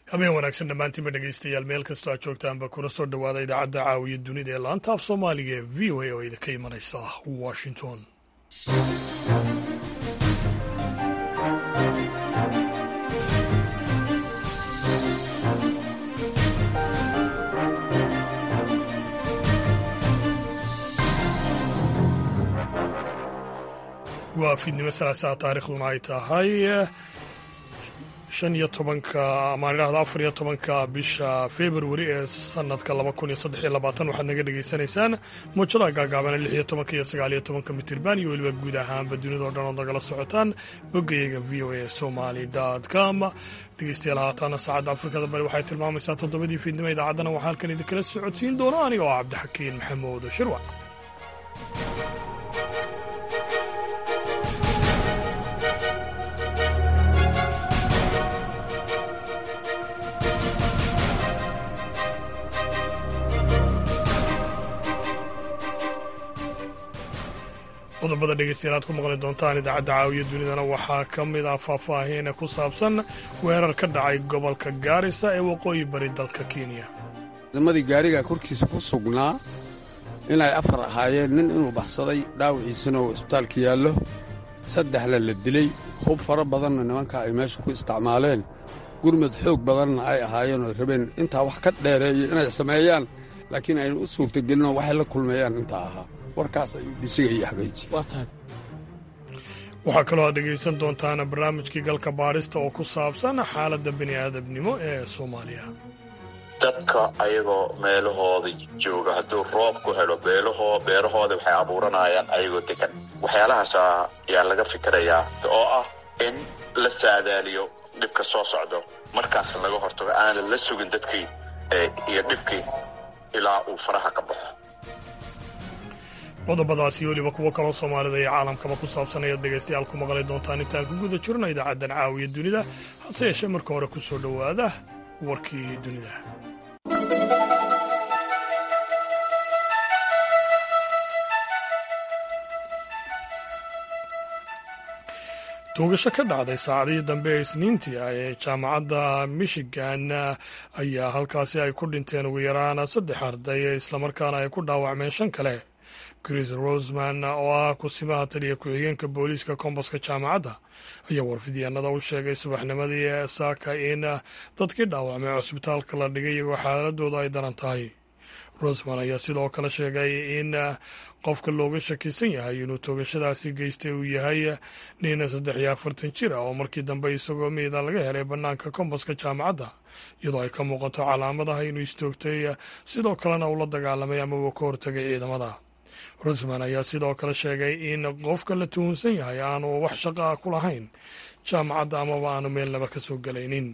habeen wanaagsan dhammaantiinba dhegaystayaal meel kastoo aad joogtaanba kuna soo dhowaada idaacadda caawiya dunida ee laanta af soomaaliga ee v o a oo idinka imanaysa washington waa fiidnimo salaasaa taarikhduna ay tahay shan iyo tobanka amaan idhaahda afar iyo tobanka bisha februari ee sanadka laba kun iyo saddex iyo labaatan waxaad naga dhagaysanaysaan muujadaha gaagaabana lix iyo tobanka iyo sagaal iyo tobanka mitirban iyo weliba guud ahaanba dunidao dhan ood nagala socotaan boggayaga v o a somali com dhegeystayaal haataana saacadda afrikada bari waxay tilmaamaysaa toddobadii fiidnimo idaacaddana waxaa halkan idinkala socodsiin doono aniga oo cabdixakiin maxamuud shirwac qodobada dhegeystayaal aad ku maqli doontaan idaacadda caawiya dunidana waxaa ka mid ah faahfaahin ku saabsan weerar ka dhacay gobolka gaarisa ee waqooyi bari dalka kenya ciidamadii gaariga korkiisa ku sugnaa inay afar ahaayeen nin inuu baxsaday dhaawiciisana uu isbitaalka yaallo saddexna la dilay hub fara badanna nimanka ay meesha ku isticmaaleen gurmad xoog badanna ay ahaayeen oo rabeen intaa wax ka dheereeyo inay sameeyaan laakiin ayna u suurtagelinoo waxay la kulmeeyaan intaa ahaa warkaas ayuu dhisiga iyo xagayji waxaa kaloo aad dhegaysan doontaan barnaamijkii galka baadhista oo ku saabsan xaaladda bini aadamnimo ee soomaaliya dadka ayagoo meelahooda jooga hadduu roob ku helo beelahoo beerahooda waxay abuuranayaan ayagoo degan waxyaalahaas ayaa laga fikirayaa oo ah in la saadaaliyo dhibka soo socdo markaas laga hortago aanan la sugin dadkii iyo dhibkii ilaa uu faraha ka baxo qodobadaasi weliba kuwo kaloo soomaalida iyo caalamkaba ku saabsan ayaad dhegaystayaal ku maqli doontaan intaan ku guda jirno idaacaddan caawiya dunida hase yeeshee marka hore ku soo dhowaada warkii dunida tuugasho ka dhacday saacadihii dambe ee isniintii ah ee jaamacadda michigan ayaa halkaasi ay ku dhinteen ugu yaraan saddex arday islamarkaana ay ku dhaawacmeen shan kale chris rosman oo ah kusimaha taliya ku-xigeenka booliiska kombaska jaamacadda ayaa warfidyaanada u sheegay subaxnimadii saaka in dadkii dhaawacmay cusbitaalka la dhigay iyagoo xaaladooda ay daran tahay rosman ayaa sidoo kale sheegay in qofka looga shakisan yahay inuu toogashadaasi geystay uu yahay nin saddex iyo afartan jir ah oo markii dambe isagoo miida laga helay bannaanka kombaska jaamacadda iyadoo ay ka muuqato calaamadaha inuu istoogtay sidoo kalena uu la dagaalamay ama uu ka hortagay ciidamada rusman ayaa sidoo kale sheegay in qofka la tuhunsan yahay aanu wax shaqa ah ku lahayn jaamacadda amaba aanu meelnaba ka soo gelaynin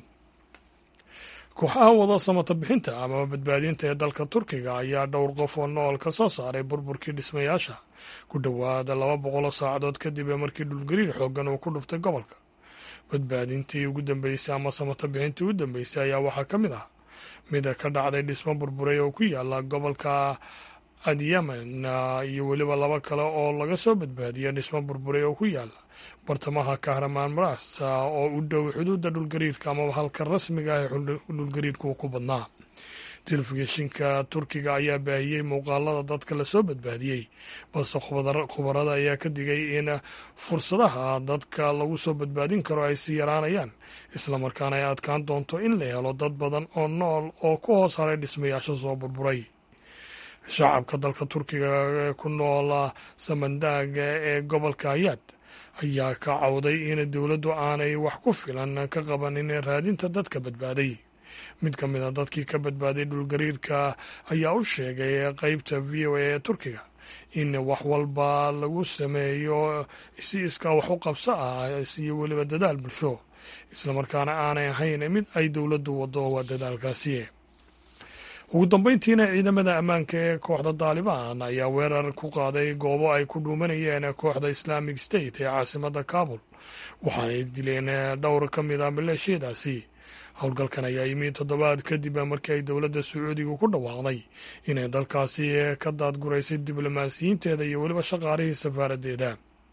kooxaha wada samata bixinta amaba badbaadinta ee dalka turkiga ayaa dhowr qof oo nool ka soo saaray burburkii dhismayaasha ku dhowaada laba boqoloo saacadood kadib markii dhulgariir xooggan uu ku dhuftay gobolka badbaadintii ugu dambeysay ama samata bixintii ugu dambeysay ayaa waxaa ka mid ah mid ka dhacday dhismo burburay oo ku yaala gobolka adyemen iyo weliba laba kale oo laga soo badbaadiyay dhismo burburay oo ku yaala bartamaha kahramaan maras oo u dhow xuduudda dhulgariirka amaba halka rasmiga ah ee dhulgariirku ku badnaa telefishinka turkiga ayaa baahiyey muuqaalada dadka lasoo badbaadiyey balse khubarada ayaa ka digay in fursadaha dadka lagu soo badbaadin karo ay sii yaraanayaan islamarkaana ay adkaan doonto in la helo dad badan oo nool oo ku hoos haray dhismayaasha soo burburay shacabka dalka turkiga ee ku nool samandaaga ee gobolka ayaad ayaa ka cawday in dowladdu aanay wax ku filan ka qabanin raadinta dadka badbaaday mid ka mid a dadkii ka badbaaday dhulgariirka ayaa u sheegay qeybta v o a ee turkiga in wax walba lagu sameeyo si iskaa wax u qabso ah iyo weliba dadaal bulsho islamarkaana aanay ahayn mid ay dowladdu waddo waa dadaalkaasi ugu dambeyntiina ciidamada ammaanka ee kooxda daalibaan ayaa weerar ku qaaday goobo ay ku dhuumanayeen kooxda islaamic state ee caasimadda kabul waxaanay dileen dhowr ka mid a maleeshiyadaasi howlgalkan ayaa yimi toddobaad kadib markii ay dowladda sacuudiga ku dhawaaqday inay dalkaasi ka daadguraysay diblomaasiyiinteeda iyo weliba shaqaalihii safaaraddeeda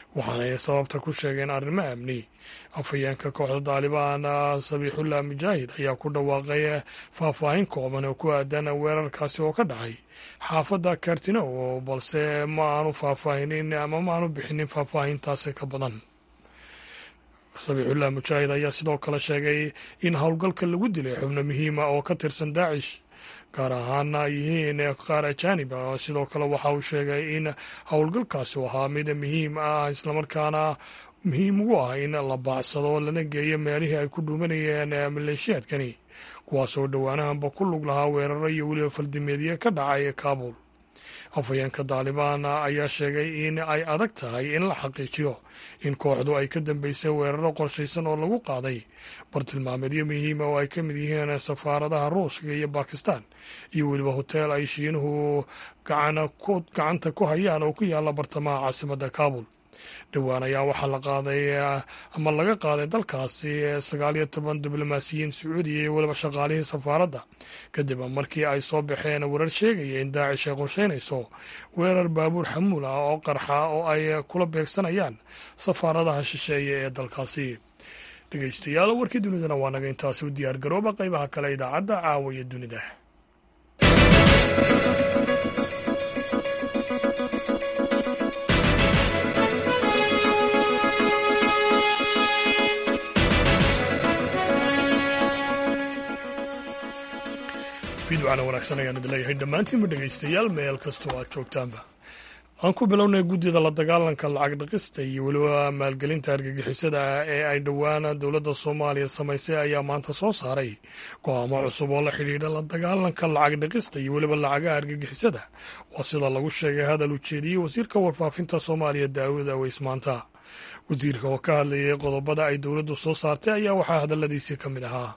waxaanay sababta ku sheegeen arrimo amni afhayeenka kooxda daalibaan sabiixullah mujaahid ayaa ku dhawaaqay faahfaahin kooban oo ku aadan weerarkaasi oo ka dhacay xaafadda kartinow balse ma aanu faahfaahinin ama ma aanu bixinin faahfaahintaasi ka badan sabiixullah mujaahid ayaa sidoo kale sheegay in howlgalka lagu dilay xubno muhiima oo ka tirsan daacish gaar ahaana ay yihiin qaar ajaanib ah sidoo kale waxa uu sheegay in howlgalkaasi u ahaa mid muhiim ah islamarkaana muhiim ugu ah in la baacsado lana geeyo meelihii ay ku dhuumanayeen maleeshiyaadkani kuwaasoo dhowaanahanba ku lug lahaa weeraro iyo weliba faldimeedye ka dhacay kaabul afhayeenka daalibaan ayaa sheegay in ay adag tahay in la xaqiijiyo in kooxdu ay ka dambeysay weeraro qorshaysan oo lagu qaaday bartilmaameedyo muhiima oo ay ka mid yihiin safaaradaha ruushka iyo bakistan iyo weliba hoteel ay shiinuhu gacanta ku hayaan oo ku yaalla bartamaha caasimadda kaabul dhowaan ayaa waxaa la qaaday ama laga qaaday dalkaasi sagaal iyo toban diblomaasiyiin sacuudiya iyo weliba shaqaalihii safaaradda kadib markii ay soo baxeen warar sheegaya in daacish ay qorsheynayso weerar baabuur xamuul ah oo qarxa oo ay kula beegsanayaan safaaradaha shisheeye ee dalkaasi dhegeystayaal warkii dunidana waa naga intaasi u diyaar garooba qaybaha kale idaacadda caawiya dunida fiidwacana wanaagsan ayaan idin leeyahay dhammaantiinba dhegaystayaal meel kastoo aad joogtaanba aan ku bilownay guddida la dagaalanka lacag dhaqista iyo weliba maalgelinta argagixisada ee ay dhowaan dowladda soomaaliya samaysay ayaa maanta soo saaray go-aamo cusub oo la xidhiidha la dagaalanka lacag dhaqista iyo weliba lacagaha argagixisada waa sida lagu sheegay hadal ujeediyey wasiirka warfaafinta soomaaliya daawud aweys maanta wasiirka oo ka hadlayay qodobada ay dowladdu soo saartay ayaa waxaa hadalladiisii ka mid ahaa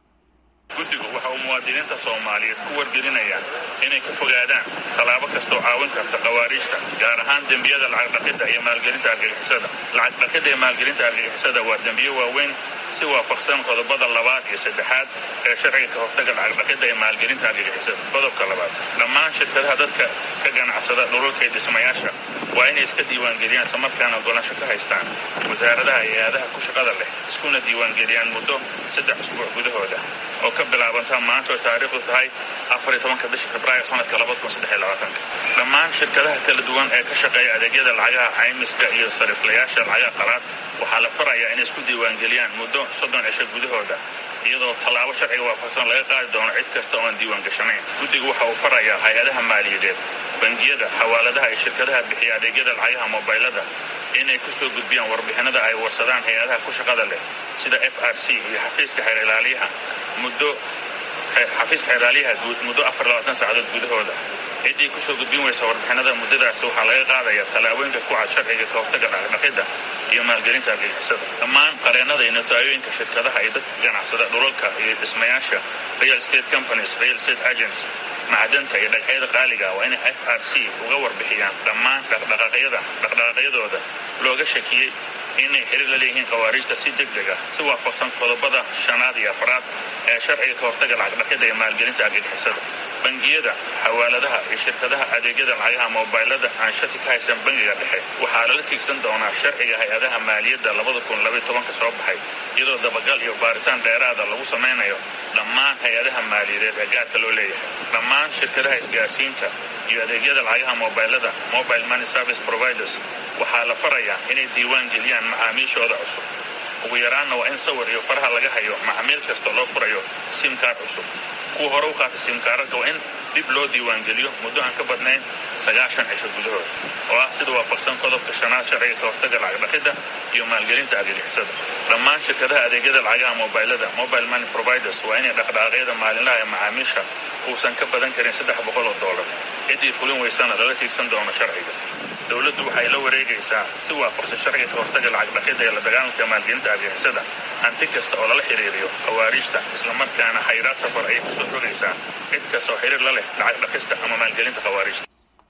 guddigu waxa uu muwaadiniinta soomaaliyeed ku wargelinayaan inay ka fogaadaan tallaabo kastoo caawin karta khawaariijta gaar ahaan dembiyada lacagdhaqidda iyo maalgelinta argagixisada lacagdhaqidda iyo maalgelinta argagixisada waa dembiyo waaweyn si waafaqsan qodobada labaad iyo saddexaad ee sharciga ka hortaga lacagdhaqidda iyo maalgelinta argagixisada qodobka labaad dhammaan shirkadaha dadka ka ganacsada dhulalka iyo dhismayaasha waa inay iska diiwaangeliyaan islamarkaana ogolaansho ka haystaan wasaaradaha iyo aadaha ku shaqada leh iskuna diiwaangeliyaan muddo saddex usbuuc gudahooda oo ka bilaabanta maanta oo taariikhdu tahay afariyo tobanka bisha febraayo sanadka labada kun saddex iyo labaatanka dhammaan shirkadaha kala duwan ee ka shaqeeya adeegyada lacagaha caymiska iyo sariiflayaasha lacagaha qalaad waxaa la farayaa inay isku diiwaangeliyaan muddo soddon cisho gudahooda iyadoo tallaabo sharciga waafaqsan laga qaadi doono cid kasta oon diiwaan gashanayn guddigu waxa uu farayaa hay-adaha maaliyadeed bangiyada xawaaladaha iyo shirkadaha bixiya adeegyada lacagaha mobaylada inay ku soo gudbiyaan warbixinada ay warsadaan hay-adaha ku shaqada leh sida f r c iyo xafiiska xeer ilaaliyaha muddo xafiiska xeeraalyaha guud muddo afar labaatan saacadood gudahooda ciddii kusoo gudbin weysa warbixinada muddadaasi waxaa laga qaadaya tallaabooyinka ku cad sharciga ka hortaga dhaqdhaqidda iyo maalgelinta argagixisada dhammaan qareennada iyo notaayoyinka shirkadaha iyo dadka ganacsada dhulalka iyo dhismayaasha real state companies real state agents macdanta iyo dhagxyada qaaliga waa inay f r c uga warbixiyaan dhammaan dhaqdhaqaaqyada dhaqdhaqaaqyadooda looga shakiyey inay xiriir la leeyihiin khawaariijta si deg deg ah si waafaqsan qodobada shanaad iyo afraad ee sharciga ka hortaga lacagdhaqidda iyo maalgelinta argagixisada bangiyada xawaaladaha iyo shirkadaha adeegyada lacagaha mobaylada aan shaki ka haysan bangiga dhexe waxaa lala tiigsan doonaa sharciga hay-adaha maaliyadda labada kun labaiy tobanka soo baxay iyadoo dabagal iyo baaritaan dheeraada lagu samaynayo dhammaan hay-adaha maaliyadeed ee gaarka loo leeyahay dhammaan shirkadaha isgaarsiinta iyo adeegyada lacagaha mobaylada mobile money service providers waxaa la farayaa inay diiwaan geliyaan macaamiishooda cusub ugu yaraanna waa in sawir iyo faraha laga hayo macmiil kasta loo furayo simkaar cusub kuwa hore u qaata simkaararka waa in dib loo diiwaangeliyo muddo aan ka badnayn sagaashan cisho gudahood oo ah sida waafaqsan qodobka shanaad sharciga ka hortaga lacagdhaqidda iyo maalgelinta argagixisada dhammaan shirkadaha adeegyada lacagaha mobaylada mobile money providers waa inay dhaqdhaqaaqyada maalinlaha ee macaamiisha uusan ka badan karin saddex boqol oo dollar ciddii fulin weysana lala tiigsan doono sharciga dowladdu waxay la wareegaysaa si waafaqsan sharciga ka hortaga lacagdhaqidda ee la dagaalanka maalgelinta argagixisada hanti kasta oo lala xiriiriyo khawaariijta islamarkaana xayraad safar ayay kusoo rogaysaa cid kasta oo xiriir la leh lacag dhaqista ama maalgelinta khawaariijta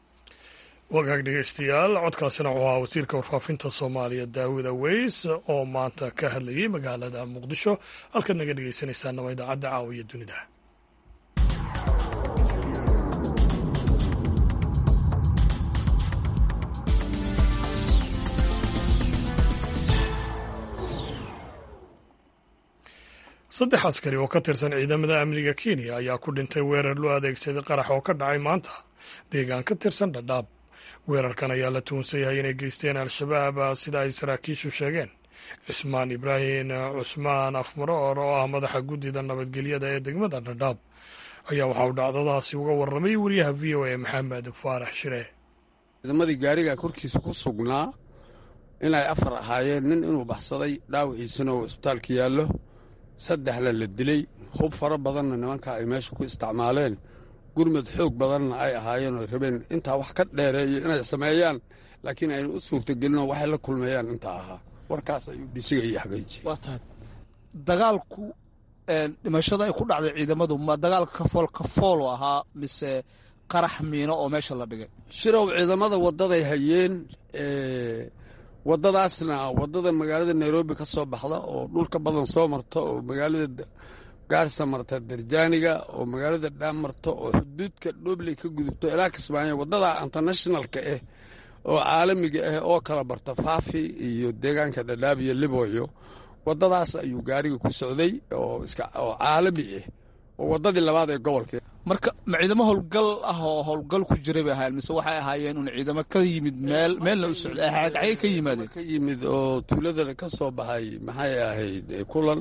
wagaag dhegeystayaal codkaasina wuxuu ahaa wasiirka warfaafinta soomaaliya daawud aweys oo maanta ka hadlayay magaalada muqdisho halkaad naga dhegeysanaysaana waa idaacadda caawiya dunida saddex askari oo ka tirsan ciidamada amniga kenya ayaa ku dhintay weerar loo adeegsaday qarax oo ka dhacay maanta deegaan ka tirsan dhadhaab weerarkan ayaa la tuunsan yahay inay geysteen al-shabaab sida ay saraakiishu sheegeen cismaan ibraahim cusmaan afmaroor oo ah madaxa guddida nabadgelyada ee degmada dhadhaab ayaa waxa uu dhacdadaasi uga warramay wariyaha v o a maxamed faarax shire ciidamadii gaariga korkiisa ku sugnaa inay afar ahaayeen nin inuu baxsaday dhaawiciisana oo isbitaalka yaallo saddexna la dilay hub fara badanna nimanka ay meesha ku isticmaaleen gurmad xoog badanna ay ahaayeen oo rabeen intaa wax ka dheereeyo inay sameeyaan laakiin ayna u suurtagelinoo waxay la kulmeeyaan intaa ahaa warkaas ayuu dhisiga iyo xaqiijiyey waa tahay dagaalku dhimashada ay ku dhacday ciidamadu ma dagaalka kafool kafoolu ahaa mise qarax miino oo meesha la dhigay shirow ciidamada waddaday hayeen waddadaasna waddada magaalada nairobi ka soo baxda oo dhulka badan soo marta oo magaalada gaarsa marta darjaaniga oo magaalada dhaam marta oo xuduudka dhobley ka gudubto ilaa kismaayo waddada internationalka ah oo caalamiga ah oo kala barta faafi iyo deegaanka dhadhaab iyo libooyo waddadaas ayuu gaariga ku socday oo caalami ah oo waddadii labaad ee gobolka marka ma ciidamo howlgal ah oo howlgal ku jiray bay ahaayeen mise waxay ahaayeen un ciidamo ka yimid meel meelna u socday xagee ka yimaadeen ka yimid oo tuuladana ka soo baxay maxay ahayd kulan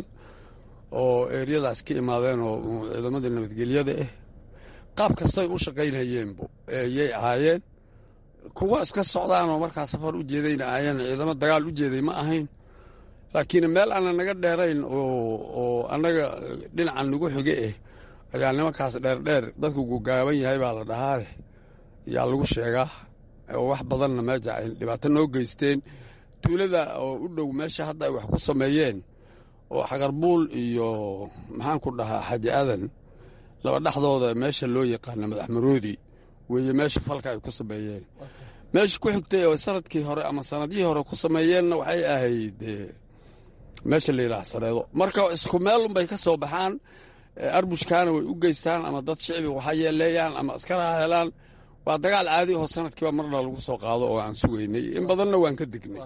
oo eeryadaas ka imaadeen oo ciidamadii nabadgelyada ah qaab kastay u shaqaynayeenbu yay ahaayeen kuwa iska socdaan oo markaa safar u jeedayna ahaayeen ciidamo dagaal u jeeday ma ahayn laakiin meel aanna naga dheerayn oo annaga dhinacan nagu xige ah ayaa nimankaas dheerdheer dadku gugaaban yahay baa la dhahaa yaa lagu sheegaa oo wax badanna meesha ay dhibaato noo geysteen tuulada oo u dhow meesha hadda ay wax ku sameeyeen oo xagarbuul iyo maxaan ku dhahaa xaji aadan laba dhexdooda meesha loo yaqaana madaxmaroodi weeye meesha falka ay ku sameeyeen meesha ku xigtay oo sanadkii hore ama sanadihii hore ku sameeyeenna waxay ahayd meesha la yidhaha sareedo marka isku meelunbay ka soo baxaan arbushkaana way u geystaan ama dad shicbi waxa yeeleeyaan ama askaraha helaan waa dagaal caadi oo sanadkiiba marna lagu soo qaado oo aan sugaynay in badanna waan ka degnay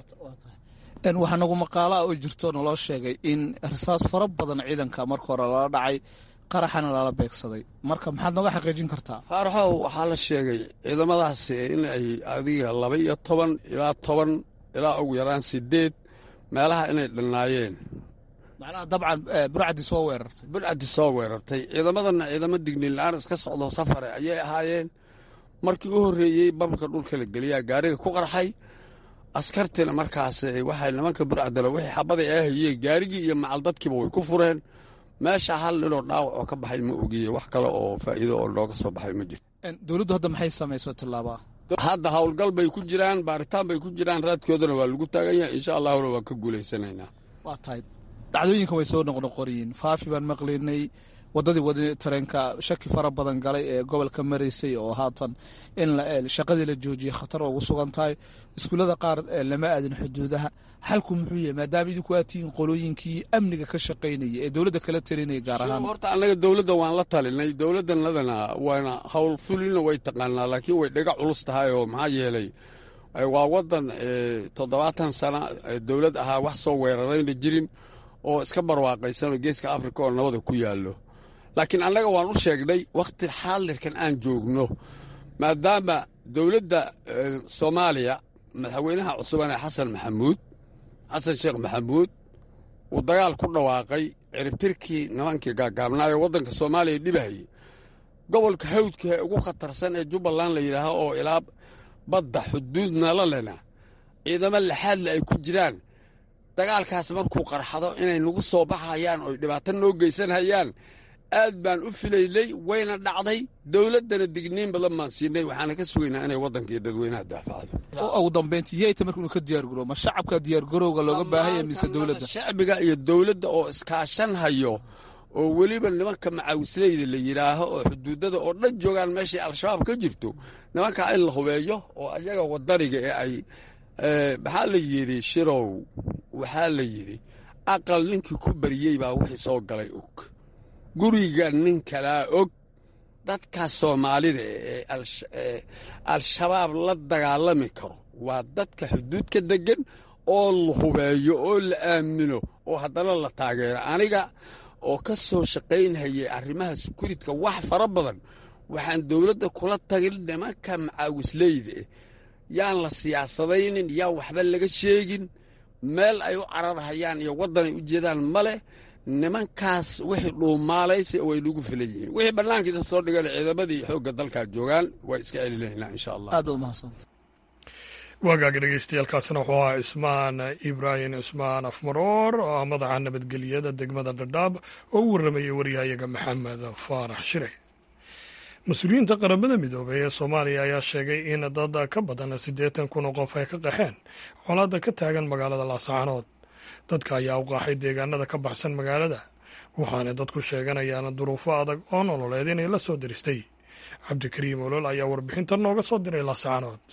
waxaa nagu maqaalaha oo jirto naloo sheegay in rasaas fara badan ciidanka marka hore lala dhacay qaraxana lala beegsaday marka maxaad nooga xaqiijin kartaa faaraxow waxaa la sheegay ciidamadaasi in ay adiga laba iyo toban ilaa toban ilaa ugu yaraan sideed meelaha inay dhannaayeen macnaha dabcan burcadii soo weerartay burcadii soo weerartay ciidamadana ciidamo digniin la-aan iska socdo safare ayay ahaayeen markii u horreeyey bamka dhulka la geliyaa gaariga ku qarxay askartina markaas waxay nimanka burcadala wixii xabaday ay hayeen gaarigii iyo macal dadkiiba way ku fureen meesha hal ninoo dhaawac oo ka baxay ma ogiye wax kale oo faa'iido oo nooga soo baxay ma jirto dowladdu hadda maxay samayso tillaabaa hadda howlgal bay ku jiraan baaritaan bay ku jiraan raadkoodana waa lagu taagan yahay insha allahuna waan ka guulaysanaynaa waa tahay dhacdooyinkan way soo noqnoqoriyiin faafi baan maqlaynay waddadii wadi tareenka shaki fara badan galay ee gobolka maraysay oo haatan in shaqadii la joojiyay khatar ugu sugan tahay iskuullada qaar lama aadin xuduudaha xalku muxuu yahay maadaama idinku aad tihiin qolooyinkii amniga ka shaqaynaya ee dowladda kala talinaya gaar ahaan horta annaga dowladda waan la talinay dowladdanadana waana howl fulina way taqaanaa laakiin way dhaga culus tahay oo maxaa yeelay waa waddan toddobaatan sana dowlad ahaa wax soo weerarayna jirin oo iska barwaaqaysanoo geeska afrika oo nabada ku yaallo laakiin annaga waan u sheegnay wakhti xaadirkan aan joogno maadaama dowladda soomaaliya madaxweynaha cusuban ee xasan maxamuud xasan sheekh maxamuud uu dagaal ku dhawaaqay ciribtirkii nimankii gaagaabnaayo waddanka soomaaliya dhibahayay gobolka hawdka ee ugu khatarsan ee jubbaland la yidhaaho oo ilaa badda xuduud nala lena ciidamo laxaadle ay ku jiraan dagaalkaas markuu qarxado inay nagu soo baxayaan oo dhibaato noo geysanhayaan aad baan u filaynay wayna dhacday dowladdana digniin badan baan siinay waxaana ka sugaynaa inay waddanka iyo dadweynaha daafacdo ugu dambeyntii yayta marka inuu ka diyaargaroobo ma shacabka diyaargarowga looga baahanya mise dowladda shacbiga iyo dowladda oo iskaashan hayo oo weliba nimanka macawisleyda la yidhaaho oo xuduudada oo dhan joogaan meeshay al-shabaab ka jirto nimankaa in la hubeeyo oo ayaga wadaniga ee ay maxaa la yidhi shirow waxaa la yidhi aqal ninkii ku bariyey baa wixii soo galay og guriga nin kalaa og dadka soomaalida ee al-shabaab la dagaalami karo waa dadka xuduudka deggan oo la hubeeyo oo la aamino oo haddana la taageero aniga oo ka soo shaqaynhayay arrimaha sekuuritka wax fara badan waxaan dowladda kula tagin nimanka macaawisleyda eh yaan la siyaasadaynin yaan waxba laga sheegin meel ay u cararhayaan iyo waddan ay u jeedaan ma leh nimankaas wixii dhuumaalaysa way nagu filan yihiin wixii bannaankiisa soo dhigan ciidamadii xoogga dalkaa joogaan way iska celi lahaynaa insha allah aad baad umahadsanta waagaaga dhegeystayaaalkaasina wuxuu ahaa cismaan ibraahim cismaan afmaroor oo ah madaxa nabadgelyada degmada dhadhaab oo u warramayay waryahayaga maxamed faarax shire mas-uuliyiinta qaramada midoobey ee soomaaliya ayaa sheegay in dad ka badan siddeetan kun oo qof ay ka qaxeen colaadda ka taagan magaalada laascaanood dadka ayaa u qaaxay deegaanada ka baxsan magaalada waxaana dadku sheeganayaan duruufo adag oo nololeed inay la soo diristay cabdikariim olol ayaa warbixintan nooga soo diray laascaanood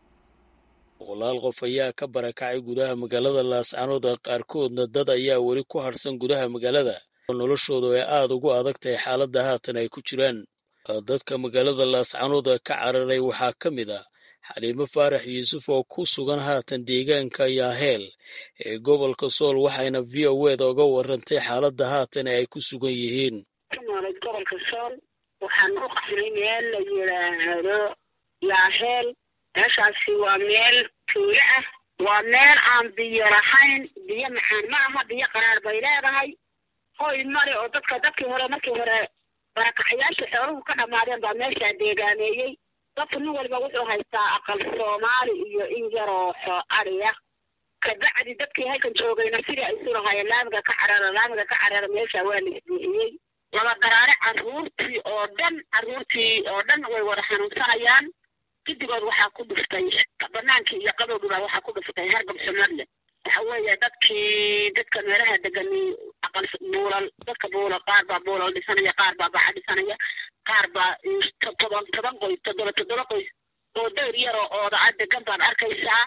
boqolaal qof ayaa ka barakacay gudaha magaalada laascaanood qaarkoodna dad ayaa weli ku harsan gudaha magaalada oo noloshoodu ay aada ugu adag tahay xaaladda haatan ay ku jiraan dadka magaalada laascaanood ka cararay waxaa ka mid ah xaliimo faarax yuusuf oo ku sugan haatan deegaanka yaaheel ee gobolka sool waxayna v o eda uga warantay xaaladda haatan ay ku sugan yihiin nooled gobolka sool waxaan u qaxnay meel la yidhaahdo yaaheel meeshaasi waa meel tuulo ah waa meel aan biyo lahayn biyo macaan ma aha biyo qaraar bay leedahay hoy male oo dadka dadkii hore markii hore barakacayaashii xooluhu ka dhammaadeen baa meeshaa deegaameeyey dadku nin waliba wuxuu haystaa aqal soomaali iyo in yaroo xoo adhiya kabacdi dadkii halkan joogayna sidii ay isu lahaayeen laamiga ka carara laamiga ka carara meesha waa la isbuuxiyey laba daraare carruurtii oo dhan carruurtii oo dhan way wada xanuunsanayaan gidigood waxaa ku dhuftay banaankii iyo qabowgiibaa waxaa ku dhuftay hargab xumadle waxa weeye dadkii dadka meelaha degani aqal buulal dadka buulal qaar baa buulal dhisanaya qaar baa baca dhisanaya qaar baa todoban toban qoys toddoba toddoba qoys oo dayr yaroo ooda a degan baad arkaysaa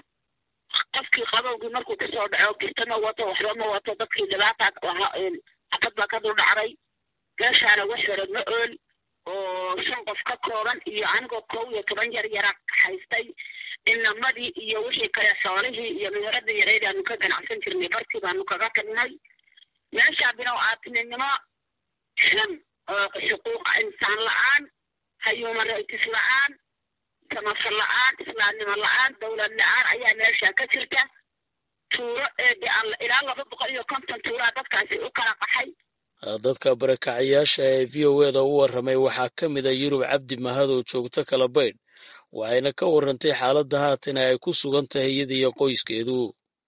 qofkii qabowgii markuu kusoo dhaco girta ma wato waxba ma wato dadkii dhibaata xabad baa ka dul dhacday meeshaana wax hore ma ool oo shan qof ka kooban iyo anigoo kow iyo toban yar yara haystay inamadii iyo wixii kale xoolihii iyo meherada yareyd aanu ka ganacsan jirnay bartii baanu kaga tagnay meeshaa binow aadtinimo xun oo xuquuqa insaan la-aan human rights la-aan samafar la-aan islaamnimo la-aan dowlad la-aan ayaa meesha ka jirta tuuro eede ilaa laba boqol iyo konton tuuraa dadkaasi u kala qaxay dadka barakacayaasha ee v o eda u warramay waxaa ka mid a yurub cabdi mahad oo joogto kala baydh waxayna ka warrantay xaaladda haatan ay ku sugan tahay iyada iyo qoyskeedu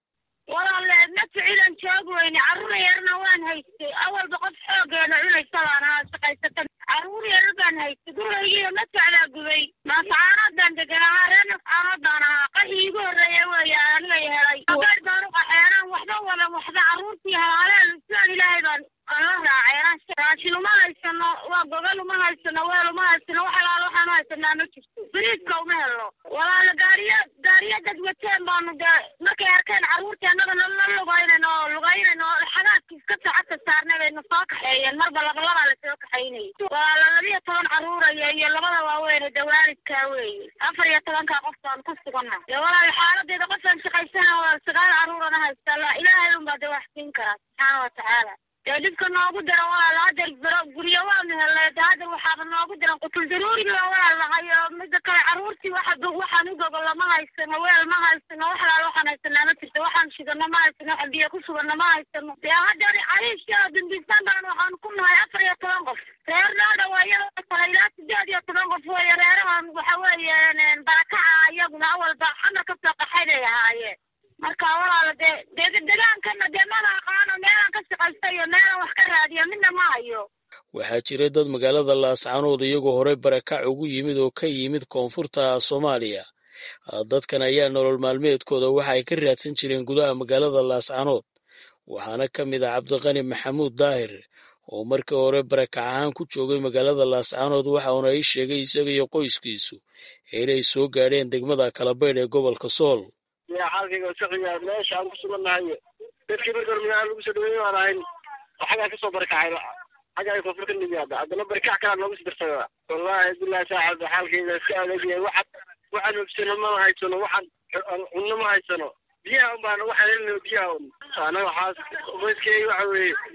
walaaleed ma ficilan joog weyne carruur yarna waan haystay awalba qof xoogeena cunaysa baan ahaa shaqaysata carruur yar baan haystay guraygiiyo ma socdaa gubay maasacaanadan degan ahaa reer nafcaanadan ahaa qaxii igu horreeya weeye anigay helay abeer baan u qaxeenaan waxba wadan waxba carruurtii halaaleen sidaan ilaahay baan ala raaceen raashin uma haysano waa gogol uma haysano weel uma haysano wax alaala waxaan u haysanaa ma jirto biriiska uma helno walaala gaariya gaariya dad wateen baanu dee markay arkeen carruurtii annaga nala lugaynayno oo lugaynayno xagaadki iska socodka saarnay bayna soo kaxeeyeen marba labalabaa lasoo kaxaynayay walaala labiyo toban carruuraya iyo labada waaweyn dee waalidkaa weeye afar iyo tobankaa qof baan ku sugana dee walaala xaaladeeda qofaan shaqaysana waa sagaal carruurana haysta la ilaahay unbaa dee wax siin karaa subxaana watacaala dee dhibka noogu dira walaal hadeer biro guryo waanu helnay de hadeer waxaaba noogu diran qutul daruuriga walaal nahay oo mida kale carruurtii waxa waxaan u gogolo ma haysano weel ma haysano wax alaal waxaan haysanaa ma jirto waxaan shidano ma haysano waxaan biyo ku sugano ma haysano dee hadeer cariishka dambisan baan waxaan ku nahay afar iyo toban qof reer noo dhawaayada kale ilaa sideed iyo toban qof weeye reerahan waxa weeye barakaca iyaguna awalba xamar kasoo qaxay bay ahaayeen marka walaala dee dee degaankana dee mala aqaano meelaan ka shaqaysta iyo meelaan wax ka raadiya midna ma hayo waxaa jiray dad magaalada laascaanood iyagoo horey barakac ugu yimid oo ka yimid koonfurta soomaaliya dadkan ayaa nolol maalmeedkooda waxa ay ka raadsan jireen gudaha magaalada laascaanood waxaana ka mid ah cabdiqani maxamuud daahir oo markii hore barakac ahaan ku joogay magaalada laascaanood waxa uuna ii sheegay isaga iyo qoyskiisu inay soo gaadheen degmada kalabaydh ee gobolka sool xaalkayga saqiya meesha aan ku sugannahay dadkii marka hore magaala lagu soo dhaweeyey waan ahayn oo xaggaa kasoo barakacay xagga ay koonfur ka nimaada haddana barakac kalaa noogu sidarsada wallaahi billahi saaxib xaalkayga iska adeegyahay waxaan waxaan hobsano ma haysano waxaan cunno ma haysano biyaha un baan waxaan helina biyaha un anaga waxaas qoyskeyga waxa weeye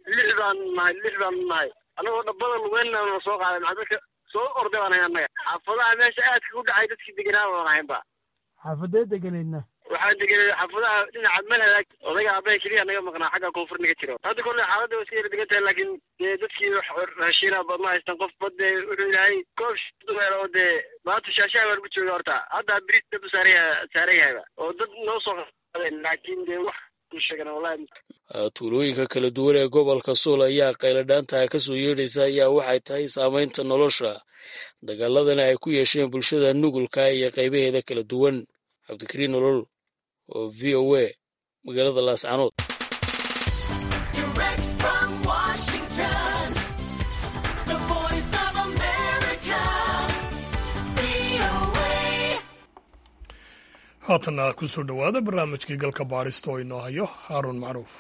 lix baan nahay lix baan nahay anagoo dhabbada lugeynna soo qaaday maxaa dadka soo orday baan ahay annaga xaafadaha meesha aadka u dhacay dadkii deganaa baan ahaynba xaafadee deganeydna waxaan deganay xaafadaha dhinaca malhalaag odayga aabbaha keliya naga maqnaa xagga koonfur naga jiro hadda kolle xaaladda waa iska yara degan tahay laakiin dee dadkii raashiina badma haystaan qof badde wuxuu yahay koob dumeel oo dee maanta shaashaha baa lagu jooga horta hadda bris dab saaraya saaran yahayba oo dad noo soo qaadeen laakiin dee wax tuulooyinka kala duwan ee gobolka sool ayaa qayladhaantaha ka soo yeedhaysa ayaa waxay tahay saamaynta nolosha dagaaladana ay ku yeesheen bulshada nugulka iyo qaybaheeda kala duwan cabdikariin nolol oo v o a magaalada laascanood haatanna ku soo dhowaada barnaamijkii galka baadhista oo inoo hayo haaruun macruuf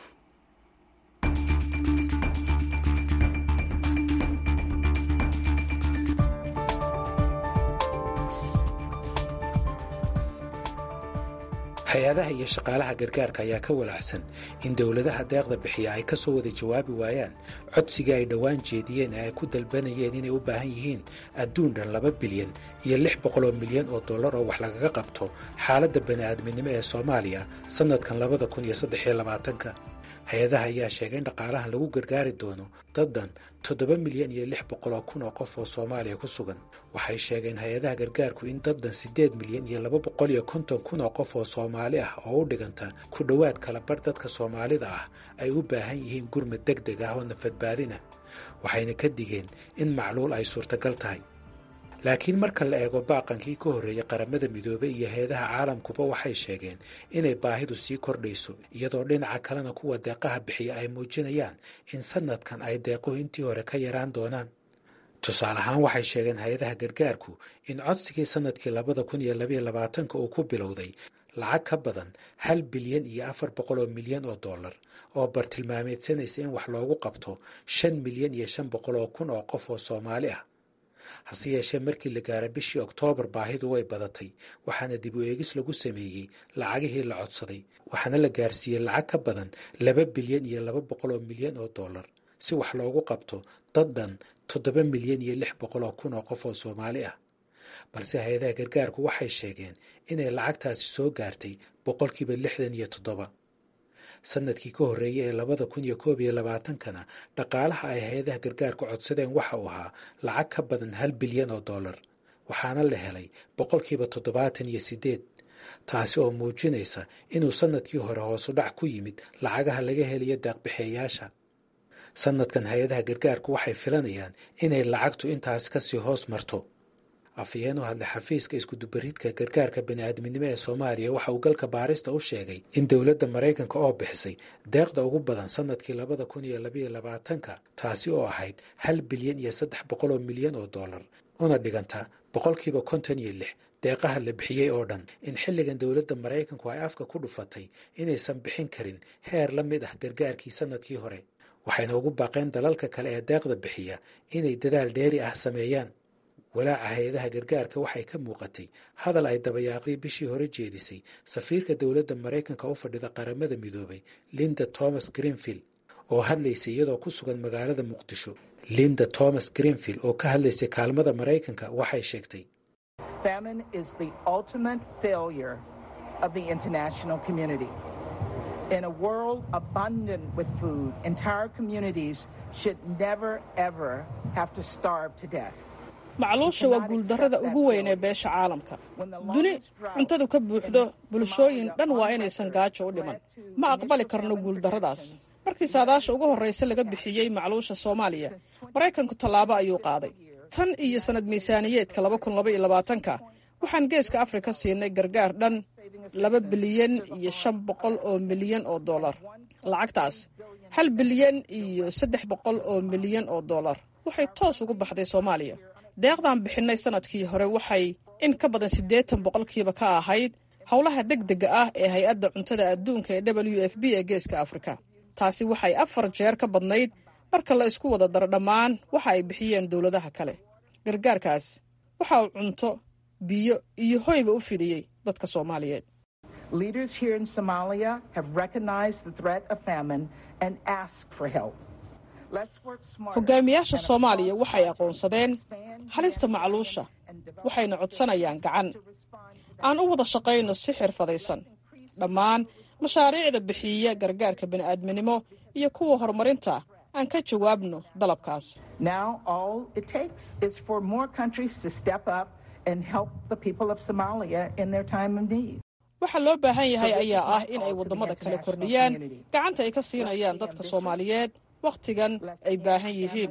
hay-adaha iyo shaqaalaha gargaarka ayaa ka walaacsan in dowladaha deeqda bixiya ay ka soo wada jawaabi waayaan codsigii ay dhowaan jeediyeen ee ay ku dalbanayeen inay u baahan yihiin adduun dhan laba bilyan iyo lix boqol oo milyan oo dollar oo wax lagaga qabto xaaladda bani'aadminimo ee soomaaliya sannadkan labada kun iyo saddex iyo labaatanka hay-adaha ayaa sheegay in dhaqaalahan lagu gargaari doono dad dhan toddoba milyan iyo lix boqol oo kun oo qof oo soomaaliya ku sugan waxay sheegeen hay-adaha gargaarku in dad dhan siddeed milyan iyo laba boqol iyo konton kun oo qof oo soomaali ah oo u dhiganta ku dhowaad kala bar dadka soomaalida ah ay u baahan yihiin gurmad deg deg ah oo nafadbaadina waxayna ka digeen in macluul ay suurtagal tahay laakiin marka la eego baaqankii ka horreeyey qaramada midoobey iyo heedaha caalamkuba waxay sheegeen inay baahidu sii kordhayso iyadoo dhinaca kalena kuwa deeqaha bixiya ay muujinayaan in sannadkan ay deequhu intii hore ka yaraan doonaan tusaale ahaan waxay sheegeen hay-adaha gargaarku in codsigii sannadkii labada kun iyo labaiyo labaatanka uu ku bilowday lacag ka badan hal bilyan iyo afar boqol oo milyan oo dollar oo bartilmaameedsanaysa in wax loogu qabto shan milyan iyo shan boqol oo kun oo qof oo soomaali ah hase yeeshee markii la gaara bishii oktoobar baahidu way badatay waxaana dib u eegis lagu sameeyey lacagihii la codsaday waxaana la gaarsiiyey lacag ka badan laba bilyan iyo laba boqol oo milyan oo dollar si wax loogu qabto dad dhan toddoba milyan iyo lix boqol oo kun oo qof oo soomaali ah balse hay-adaha gargaarku waxay sheegeen inay lacagtaasi soo gaartay boqolkiiba lixdan iyo toddoba sanadkii ka horreeyey ee labada kun iyo koob iyo labaatankana dhaqaalaha ay hay-adaha gargaarku codsadeen waxa uu ahaa lacag ka badan hal bilyan oo dollar waxaana la helay boqolkiiba toddobaatan iyo siddeed taasi oo muujinaysa inuu sannadkii hore hoosu dhac ku yimid lacagaha laga helayo deeqbixeeyaasha sannadkan hay-adaha gargaarku waxay filanayaan inay lacagtu intaas kasii hoos marto afhayeen u hadlay xafiiska iskudubaridka gargaarka bani'aadminimo ee soomaaliya waxa uu galka baarista u sheegay in dowladda maraykanka oo bixisay deeqda ugu badan sannadkii labada kun iyo labaiyo labaatanka taasi oo ahayd hal bilyan iyo saddex boqol oo milyan oo dollar una dhiganta boqolkiiba konton iyo lix deeqaha la bixiyey oo dhan in xilligan dowladda maraykanku ay afka ku dhufatay inaysan bixin karin heer la mid ah gargaarkii sannadkii hore waxayna ugu baaqeen dalalka kale ee deeqda bixiya inay dadaal dheeri ah sameeyaan walaaca hay-adaha gargaarka waxay ka muuqatay hadal ay dabayaaqdii bishii hore jeedisay safiirka dowladda maraykanka u fadhida qaramada midoobay linda thomas greenfield oo hadlaysay iyadoo ku sugan magaalada muqdisho linda thomas greenfield oo ka hadlaysay kaalmada maraykanka waxay sheegtay In a world abundant with food, entire communities should never, ever have to starve to death. macluusha waa guuldarrada ugu weyn ee beesha caalamka duni cuntadu ka buuxdo bulshooyin dhan waa inaysan gaajo u dhiman ma aqbali karno guuldarradaas markii saadaasha ugu horraysa laga bixiyey macluusha soomaaliya maraykanku tallaabo ayuu qaaday tan iyo sannad miisaaniyeedka ka waxaan geeska afrika siinay gargaar dhan laba bilyan iyo shan boqol oo milyan oo dollar lacagtaas hal bilyan iyo saddex boqol oo milyan oo dollar waxay toos ugu baxday soomaaliya deeqdan bixinnay sannadkii hore waxay in ka badan siddeetan boqolkiiba ka ahayd howlaha deg dega ah ee hay-adda cuntada adduunka ee w f b ee geeska afrika taasi waxay afar jeer ka badnayd marka la isku wada daro dhammaan waxa ay bixiyeen dowladaha kale gargaarkaas waxa uu cunto biyo iyo hoyba u fidiyey dadka soomaaliyeed Leaders here in Somalia have recognized the threat of famine and asked for help. hogaamiyaasha soomaaliya waxay aqoonsadeen halista macluusha waxayna codsanayaan gacan aan u wada shaqayno si xirfadaysan dhammaan mashaariicda bixiya gargaarka bini'aadminimo iyo kuwa horumarinta aan ka jawaabno dalabkaas waxa loo baahan yahay ayaa ah in ay waddamada kale kordhiyaan gacanta ay ka siinayaan dadka soomaaliyeed wakhtigan ay baahan yihiin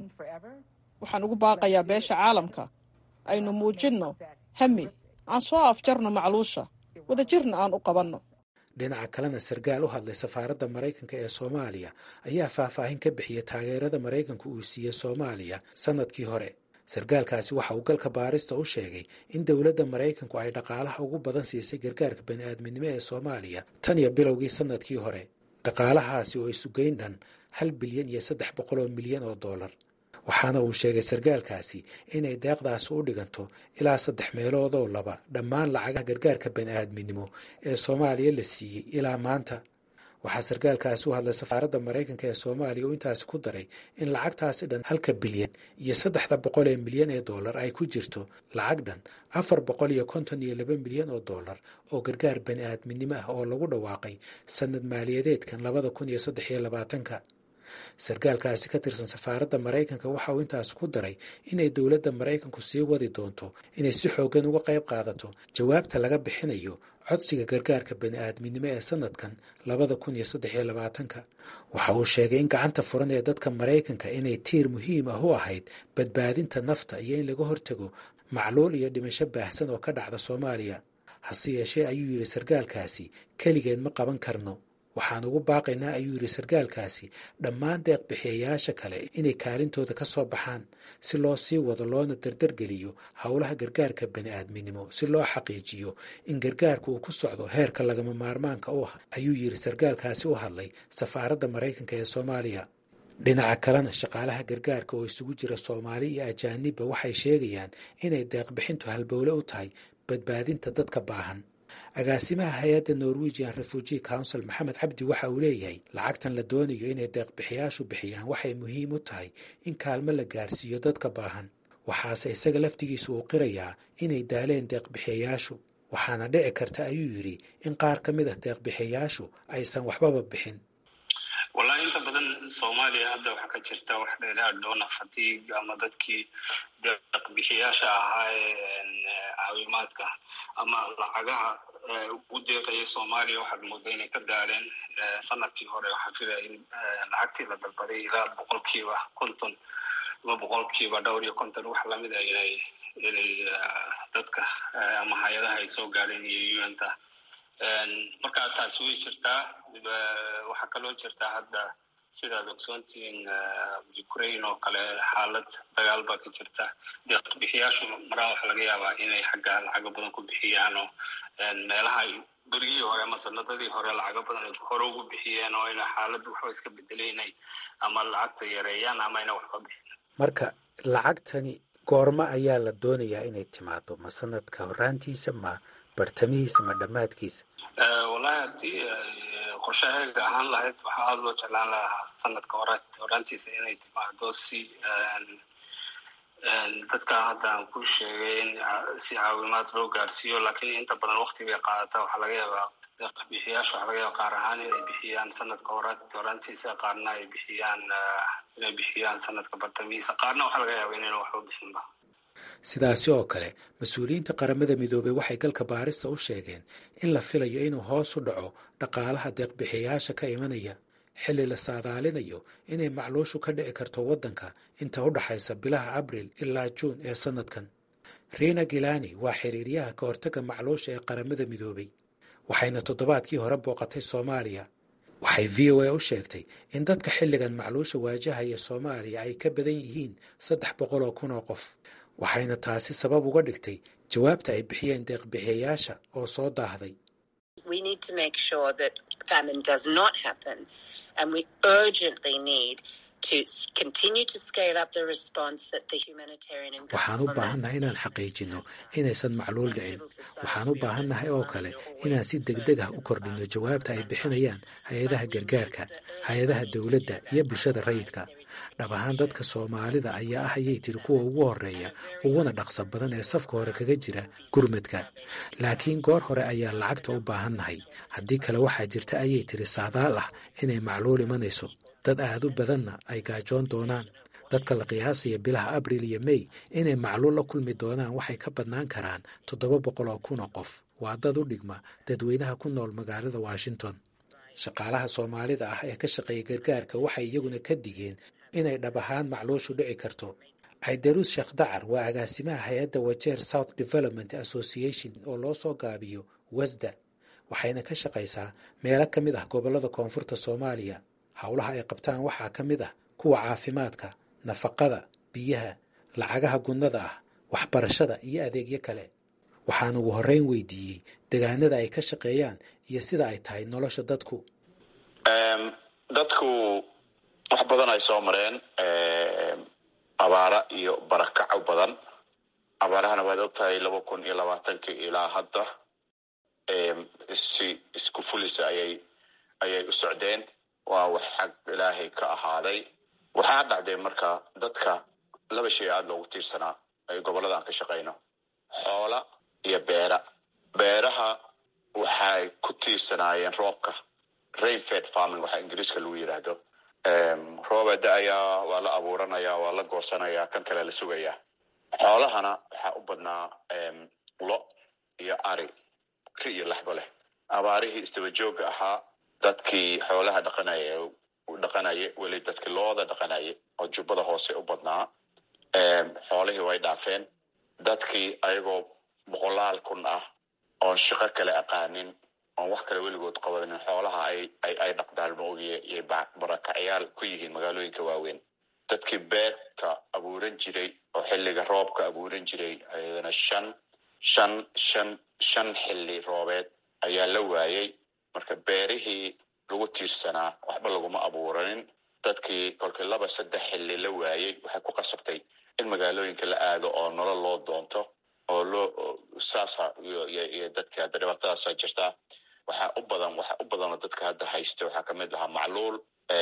waxaan ugu baaqayaa beesha caalamka aynu muujinno hami aan soo afjarno macluusha wadajirna aan u qabanno dhinaca kalena sarkaal u hadlay safaaradda maraykanka ee soomaaliya ayaa faahfaahin ka bixiyay taageerada maraykanku uu siiyey soomaaliya sannadkii hore sarkaalkaasi waxa uu galka baarista u sheegay in dowladda maraykanku ay dhaqaalaha ugu badan siisay gargaarka bani'aadminimo ee soomaaliya tan iyo bilowgii sannadkii hore dhaqaalahaasi oo isugeyn dhan hal bilyan iyo saddex boqol oo milyan oo dollar waxaana uu sheegay sarkaalkaasi inay deeqdaasi u dhiganto ilaa saddex meelood oo laba dhammaan lacagaha gargaarka bani'aadminimo ee soomaaliya la siiyey ilaa maanta waxaa sarkaalkaasi u hadlay safaaradda maraykanka ee soomaaliya uu intaasi ku daray in lacagtaasi dhan halka bilyan iyo saddexda boqol ee milyan ee dollar ay ku jirto lacag dhan afar boqol iyo konton iyo laba milyan oo dollar oo gargaar bani'aadminimo ah oo lagu dhawaaqay sanad maaliyadeedkan labada kun iyo saddex iyo labaatanka sarkaalkaasi ka tirsan safaaradda maraykanka waxa uu intaas ku daray inay dowladda maraykanku sii wadi doonto inay si xooggan uga qayb qaadato jawaabta laga bixinayo codsiga gargaarka bani'aadminimo ee sanadkan labada kun iyo saddex iyo labaatanka waxa uu sheegay in gacanta furan ee dadka maraykanka inay tiir muhiim ah u ahayd badbaadinta nafta iyo in laga hortago macluul iyo dhimasho baahsan oo ka dhacda soomaaliya hase yeeshee ayuu yidhi sarkaalkaasi keligeed ma qaban karno waxaan ugu baaqaynaa ayuu yidhi sarkaalkaasi dhammaan deeqbixiyayaasha kale inay kaalintooda ka soo baxaan si loo sii wado loona dardargeliyo howlaha gargaarka bani'aadminimo si loo xaqiijiyo in gargaarka uu ku socdo heerka lagama maarmaanka u ah ayuu yidhi sarkaalkaasi u hadlay safaaradda maraykanka ee soomaaliya dhinaca kalena shaqaalaha gargaarka oo isugu jira soomaali iyo ajaanibba waxay sheegayaan inay deeqbixintu halbowle u tahay badbaadinta dadka baahan agaasimaha hay-adda norwegian refugee council maxamed cabdi waxa uu leeyahay lacagtan la doonayo inay deeqbixiyaashu bixiyaan waxay muhiim u tahay in kaalmo la gaarsiiyo dadka baahan waxaase isaga laftigiisu uu qirayaa inay daaleen deeqbixiyayaashu waxaana dhici karta ayuu yidhi in qaar ka mid ah deeqbixiyayaashu aysan waxbaba bixin wallahi inta badan soomaaliya hadda waxaa ka jirta wax dheeraad doona fatiig ama dadkii deeqbixiyaasha ahaa ee caawimaadka ama lacagaha ugu deeqaya soomaaliya waxaad mooda inay ka daaleen sanadkii hore waxaan filaya in lacagtii la dalbaday ilaa boqolkiiba konton ama boqolkiiba dhowr iyo konton wax lamid a inay inay dadka ama hay-adaha ay soo gaadheen iyo un-ta marka taasi way jirtaa waxaa kaloo jirtaa hadda sidaad ogsoontihiin ukraine oo kale xaalad dagaal baa ka jirta deeqbixiyaashu maraa waxa laga yaabaa inay xagga lacago badan ku bixiyaan oo meelaha ay berigii hore ama sanadadii hore lacago badan ay hore ugu bixiyeen oo ina xaalad waxba iska bedelay inay ama lacagta yareeyaan ama ina waxba bixin marka lacagtani goormo ayaa la doonayaa inay timaado ma sanadka horaantiisa ma bartamihiisa ma dhammaadkiisa wallahi haddii qorshaheega ahaan lahayd waxaa aada loo jeclaan lahaa sanadka hore horaantiisa inay timaado si dadka hadda aan ku sheegay in si caawimaad loo gaarsiiyo laakiin inta badan wakti bay qaadata waxaa laga yaabaa bixiyaasha waxaa laga yaaba qaar ahaan inay bixiyaan sanadka hore horaantiisa qaarna ay bixiyaan inay bixiyaan sanadka bartamihiisa qaarna waxaa laga yaaba inayna waxba bixinba sidaasi oo kale mas-uuliyiinta qaramada midoobey waxay galka baarista u sheegeen in la filayo inuu hoos u dhaco dhaqaalaha deeqbixiyayaasha ka imanaya xilli la saadaalinayo inay macluushu ka dhici karto waddanka inta u dhaxaysa bilaha abriil ilaa juun ee sannadkan riina gilani waa xiriiryaha ka hortagga macluusha ee qaramada midoobey waxayna toddobaadkii hore booqatay soomaaliya waxay v o a u sheegtay in dadka xilligan macluusha waajahaya soomaaliya ay ka badan yihiin saddex boqol oo kun oo qof waxayna taasi sabab uga dhigtay jawaabta ay bixiyeen deeqbixiyayaasha oo soo daahday waxaan u baahannahay inaan xaqiijinno inaysan macluul dhicin waxaan u baahannahay oo kale inaan si degdeg ah u kordhinno jawaabta ay bixinayaan hay-adaha gargaarka hay-adaha dowladda iyo bulshada rayidka dhab ahaan dadka soomaalida ayaa ah ayay tiri kuwa ugu horeeya uguna dhaqso badan ee safka hore kaga jira gurmadka laakiin goor hore ayaa lacagta u baahannahay haddii kale waxaa jirta ayay tiri saadaal ah inay macluul imanayso dad aad u badanna ay gaajoon doonaan dadka la qiyaasaya bilaha abril iyo mey inay macluul la kulmi doonaan waxay ka badnaan karaan toddoba boqol oo kun oo qof waa dad u dhigma dadweynaha ku nool magaalada washington shaqaalaha soomaalida ah ee ka shaqeeya gargaarka waxay iyaguna ka digeen inay dhab ahaan macluushu dhici karto caydaruus sheekh dacar waa agaasimaha hay-adda wajeer south development association oo loo soo gaabiyo wasda waxayna ka shaqaysaa meelo ka mid ah gobollada koonfurta soomaaliya howlaha ay qabtaan waxaa ka mid ah kuwa caafimaadka nafaqada biyaha lacagaha gunnada ah waxbarashada iyo adeegyo kale waxaan ugu horreyn weydiiyey degaanada ay ka shaqeeyaan iyo sida ay tahay nolosha dadku dadku wax badan ay soo mareen abaara iyo barakaco badan abaarahana waad ogtahay laba kun iyo labaatankii ilaa hadda si isku fulisa ayay ayay u socdeen waa wax xag ilaahay ka ahaaday waxaa dhacdee marka dadka laba shay aada loogu tiirsanaa ay gobollada aan ka shaqayno xoola iyo beera beeraha waxay ku tiirsanaayeen roobka rainfed farming waxaa ingiriiska lagu yidhaahdo rooba da-ayaa waa la abuuranaya waa la goosanaya kan kale la sugayaa xoolahana waxaa u badnaa lo iyo ari ri iyo laxdo leh abaarihii isdabajooga ahaa dadkii xoolaha dhaqanaya dhaqanaye weli dadkii looda dhaqanaye oo jubbada hoose u badnaa xoolihii way dhaafeen dadkii ayagoo boqolaal kun ah oon shaqo kale aqaanin oon wax kale weligood qabanin xoolaha ay dhaqdaan ma ogiye yay barakacyaal ku yihiin magaalooyinka waaweyn dadkii beerta abuuran jiray oo xilliga roobka abuuran jiray ayadana shan shan shan shan xilli roobeed ayaa la waayey marka beerihii lagu tiirsanaa waxba laguma abuuranin dadkii kolkii laba saddex xilli la waayey waxay ku qasabtay in magaalooyinka la aado oo nolol loo doonto oo loo saasa iyo dadka hadda dhibaatadaasa jirtaa waxaa u badan waxa u badanoo dadka hadda haysta waxaa kamid ahaa macluul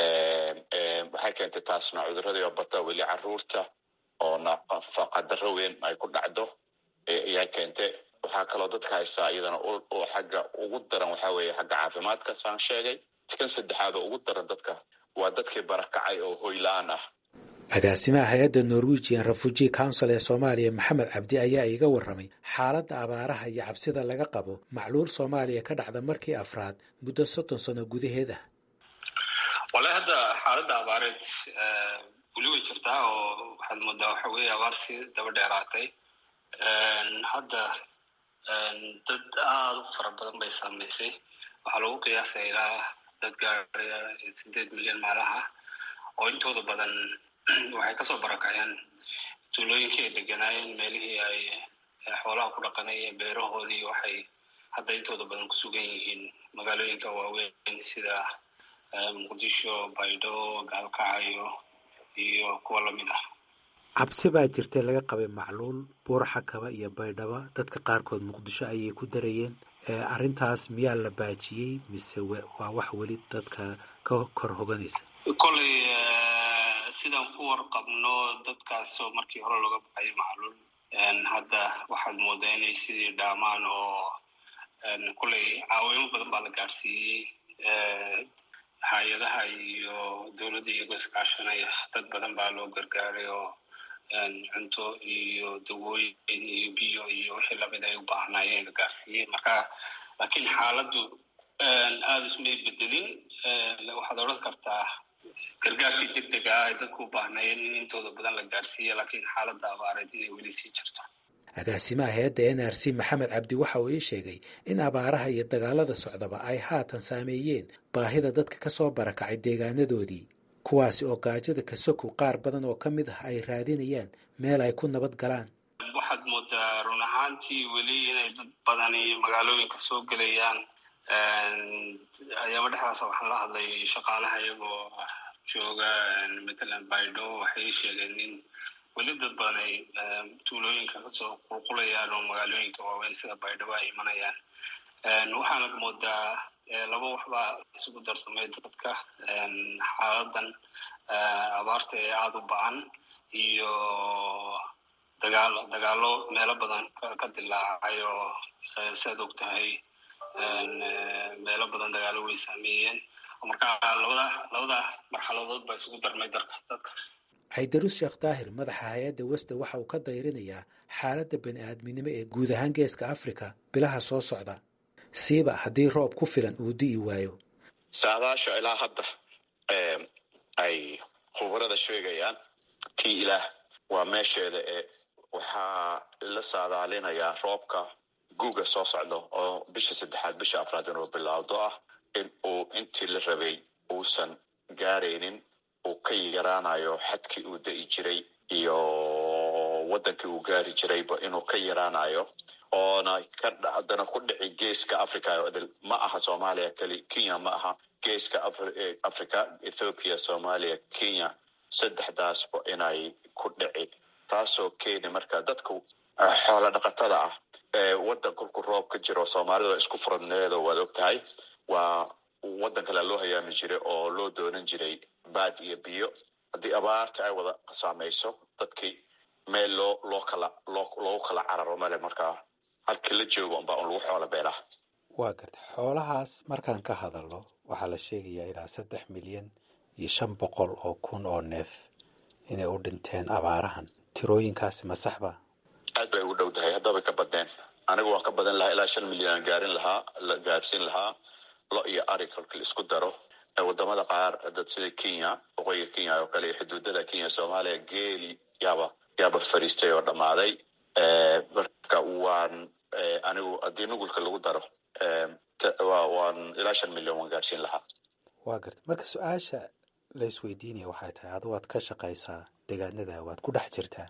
waxay keentay taasna cuduradii oo bata weli caruurta oo nafaqadaro weyn ay ku dhacdo ayaa keentay waxaa kaloo dadka haystaa iyadana oo xagga ugu daran waxaa weeye xagga caafimaadka saan sheegay kan saddexaad oo ugu daran dadka waa dadkii barakacay oo hoyla-aan ah agaasimaha hay-adda norwegian refugee council ee soomaaliya maxamed cabdi ayaa iiga warramay xaaladda abaaraha iyo cabsida laga qabo macluul soomaaliya ka dhacda markii afraad muddo soddon sano gudaheed ah wallahi hadda xaaladda abaareed weli way jirtaa oo waxaad moodaa waxa weeye abaar si daba dheeraatay hadda dad aada u fara badan bay saamaysay waxaa lagu qiyaasaya ilaa dad gaaraya sideed milyan maalaha oo intooda badan waxay kasoo barakaceen tuulooyinkii ay deganaayeen meelihii ay xoolaha ku dhaqanayeen beerahoodii waxay hadda intooda badan ku sugan yihiin magaalooyinka waaweyn sida muqdisho baydho gaalkacyo iyo kuwa lamid ah cabsi baa jirtay laga qabay macluul buurxakaba iyo baydhaba dadka qaarkood muqdisho ayay ku darayeen arrintaas miyaa la baajiyey mise waa wax weli dadka ka kor hoganaysa koley sidaan ku warqabno dadkaasoo markii hore looga baxayo macluul hadda waxaad moodaa inay sidii dhaamaan oo koley caawimo badan baa la gaadhsiiyey hay-adaha iyo dowladda iyagoo iskaashanaya dad badan baa loo gargaaray oo cunto iyo dawooyin iyo biyo iyo wixii lamid ay u baahnaayeen la gaarsiiyey marka laakiin xaaladdu aada ismay bedelin waxaad odhan kartaa gargaarkii deg dega ah ay dadku u baahnaayeen in intooda badan la gaarsiiya laakiin xaaladda abaareed inay weli sii jirto agaasimaha hay-adda n r c maxamed cabdi waxa uu ii sheegay in abaaraha iyo dagaalada socdaba ay haatan saameeyeen baahida dadka ka soo barakacay deegaanadoodii kuwaasi oo gaajada kasokow qaar badan oo ka mid ah ay raadinayaan meel ay ku nabad galaan waxaad moodaa run ahaantii weli inay dad badani magaalooyinka soo gelayaan ayaaba dhexdaasa waxaan la hadlay shaqaalaha iyagoo jooga matalan baydhabo waxay sheegeen in weli dad badan ay tuulooyinka kasoo qulqulayaan oo magaalooyinka waaweyn sida baydhabo ay imanayaan waxaana moodaa laba waxbaa isugu darsamay dadka xaaladan abaarta ee aada u bacan iyo dagaal dagaalo meelo badan ka dilaacay oo siaad og tahay meelo badan dagaalo way saameeyeen marka labada labada marxaladood baa isugu darmay darka dadka xaydarus sheekh daahir madaxa hay-adda wesda waxa uu ka dayrinayaa xaaladda bani aadminimo ee guud ahaan geeska afrika bilaha soo socda siiba haddii roob ku filan uu di'i waayo saadaasha ilaa hadda ay khubarada sheegayaan tii ilaah waa meesheeda ee waxaa la saadaalinayaa roobka guuga soo socda oo bisha saddexaad bisha afraad inuu bilaawdo ah in uu intii la rabay uusan gaaraynin uu ka yaraanayo xadkii uu da'i jiray iyo waddankii uu gaari jirayba inuu ka yaraanayo oona kadana ku dhici geeska africa odil ma aha soomaaliya keli kenya ma aha geeska africa ethoopia soomaaliya kenya saddexdaasba inay ku dhici taasoo keeni marka dadku xoola dhaqatada ah ee waddan kolku roob ka jiro soomaalida isku furadneedo waad og tahay waa waddan kale loo hayaami jiray oo loo doonan jiray baad iyo biyo haddii abaarta ay wada saamayso dadkii meel loo loo kala loo loogu kala cararo male markaa halkii la joogo unbaa un lagu xoola beelaha waa garta xoolahaas markaan ka hadalno waxaa la sheegayaa ilaa saddex milyan iyo shan boqol oo kun oo neef inay u dhinteen abaarahan tirooyinkaasi ma saxba aad bay ugu dhow tahay haddabay ka badneen anigu waan ka badan lahaa ilaa shan milyan aan gaarin lahaa la gaarsiin lahaa lo iyo ari kolka la isku daro wadamada qaar dad sida kenya waqooyiga kenya oo kale iyo xuduudada kenya soomaaliya geeli yaaba yaaba fariistay oo dhammaaday marka waan anigu haddii nugulka lagu daro waan ilaa shan milyan waan gaarsiin lahaa waa garta marka su-aasha la isweydiinaya waxay tahay adu waad ka shaqaysaa deegaanada waad ku dhex jirtaa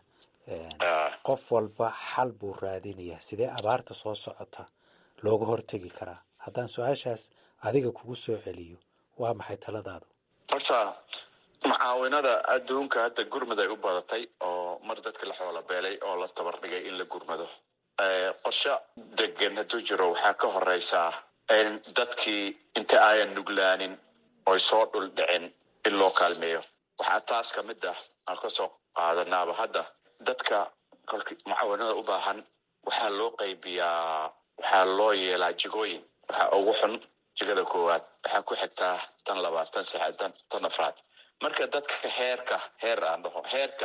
qof walba xal buu raadinayaa sidee abaarta soo socota looga hortegi karaa haddaan su-aashaas adiga kugu soo celiyo waa maxay taladaadu horta mucaawinada adduunka hadda gurmad ay u badatay oo mar dadka la xoola beelay oo la tabar dhigay in la gurmado qorsho degan hadduu jiro waxaa ka horeysaa in dadkii inta ayan nuglaanin oy soo dhul dhicin in loo kaalmeeyo waxaa taas ka mid ah aan kasoo qaadanaaba hadda dadka kolka mucaawinada u baahan waxaa loo qaybiyaa waxaa loo yeelaa jigooyin waxaa ugu xun jigada koowaad waxaa ku xigtaa tan labaad tan saxaad tan tan afraad marka dadka heerka heer aan dhaho heerka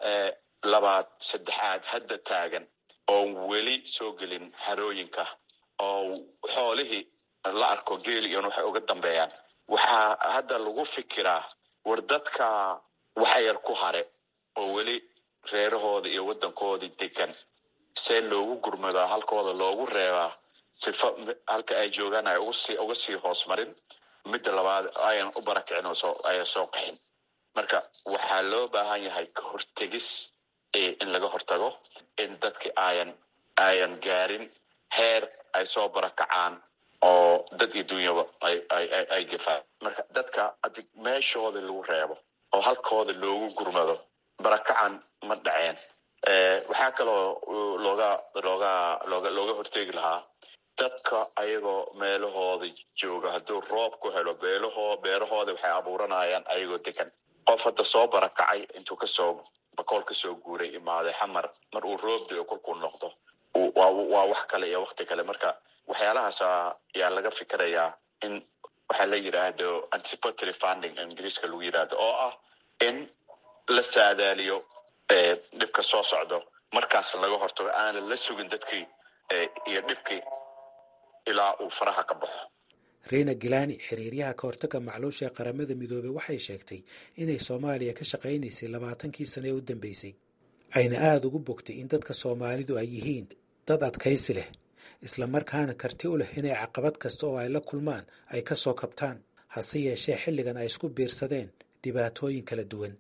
labaad saddexaad hadda taagan oon weli soo gelin harooyinka oo xoolihii la arko geeli iyon waxay uga dambeeyaan waxaa hadda lagu fikiraa war dadka waxa yar ku hare oo weli reerahooda iyo waddankoodii degan see loogu gurmadaa halkooda loogu reebaa sifa halka ay joogaan ay ugusii uga sii hoos marin midda labaad ayan u barakicin oo soo ayan soo qaxin marka waxaa loo baahan yahay ka hortegis in laga hortago in dadki ayan ayan gaarin heer ay soo barakacaan oo dad iyo dunyaba ay ay ay gefaan marka dadka adi meeshoodii lagu reebo oo halkooda loogu gurmado barakacan ma dhaceen waxaa kaloo looga looga looga looga hortegi lahaa dadka ayagoo meelahooda jooga hadduu roob ku helo beelahoo beerahooda waxay abuuranayaan ayagoo degan qof hadda soo barakacay intuu kasoo bakool kasoo guuray imaaday xamar mar uu roob dio kolkuu noqdo waa wax kale iyo wakti kale marka waxyaalahaas ayaa laga fikirayaa in waxaa la yidhaahdo anticipatory funding ingiriiska lagu yidhaahdo oo ah in la saadaaliyo dhibka soo socdo markaas laga hortago aanan la sugin dadkii iyo dhibkii ilaa uu faraha ka baxo reina gilani xiriiryaha ka hortagga macluusha ee qaramada midoobey waxay sheegtay inay soomaaliya ka shaqaynaysay labaatankii sane ee u dambeysay ayna aada ugu bogtay in dadka soomaalidu ay yihiin dad adkaysi leh islamarkaana karti u leh inay caqabad kasta oo ay la kulmaan ay ka soo kabtaan hase yeeshee xilligan ay isku biirsadeen dhibaatooyin kala duwan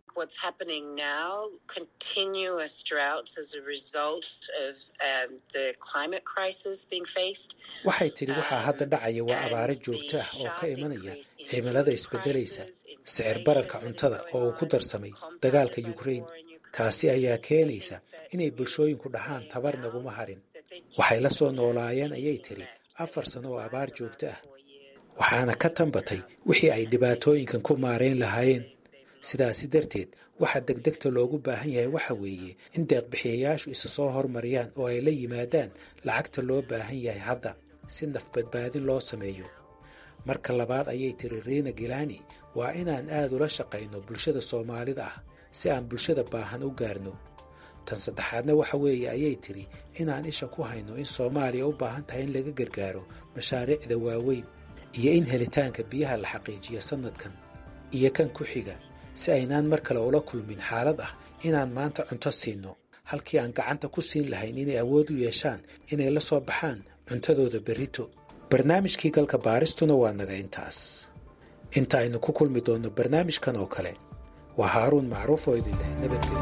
waxay tidhi waxaa hadda dhacaya waa abaaro joogto ah oo ka imanaya cimilada isbeddelaysa sicir bararka cuntada oo uu ku darsamay dagaalka yukrain taasi ayaa keenaysa inay bulshooyinku dhahaan tabar naguma harin waxay la soo noolaayeen ayay tidhi afar sano oo abaar joogto ah waxaana ka tambatay wixii ay dhibaatooyinkan ku maarayn lahaayeen sidaasi darteed waxa degdegta loogu baahan yahay waxa weeye in deeqbixiyayaashu isa soo hormariyaan oo ay la yimaadaan lacagta loo baahan yahay hadda si nafbadbaadin loo sameeyo marka labaad ayay tiri riina gilani waa inaan aad ula shaqayno bulshada soomaalida ah si aan bulshada baahan u gaarno tan saddexaadna waxa weeye ayay tidhi inaan isha ku hayno in soomaaliya u baahan tahay in laga gargaaro mashaariicda waaweyn iyo in helitaanka biyaha la xaqiijiyo sannadkan iyo kan ku xiga si aynaan mar kale ula kulmin xaalad ah inaan maanta cunto siinno halkii aan gacanta ku siin lahayn inay awood u yeeshaan inay la soo baxaan cuntadooda berrito barnaamijkii galka baaristuna waa naga intaas inta aynu ku kulmi doonno barnaamijkan oo kale waa haaruun macruuf oo idin leh nabadgelyo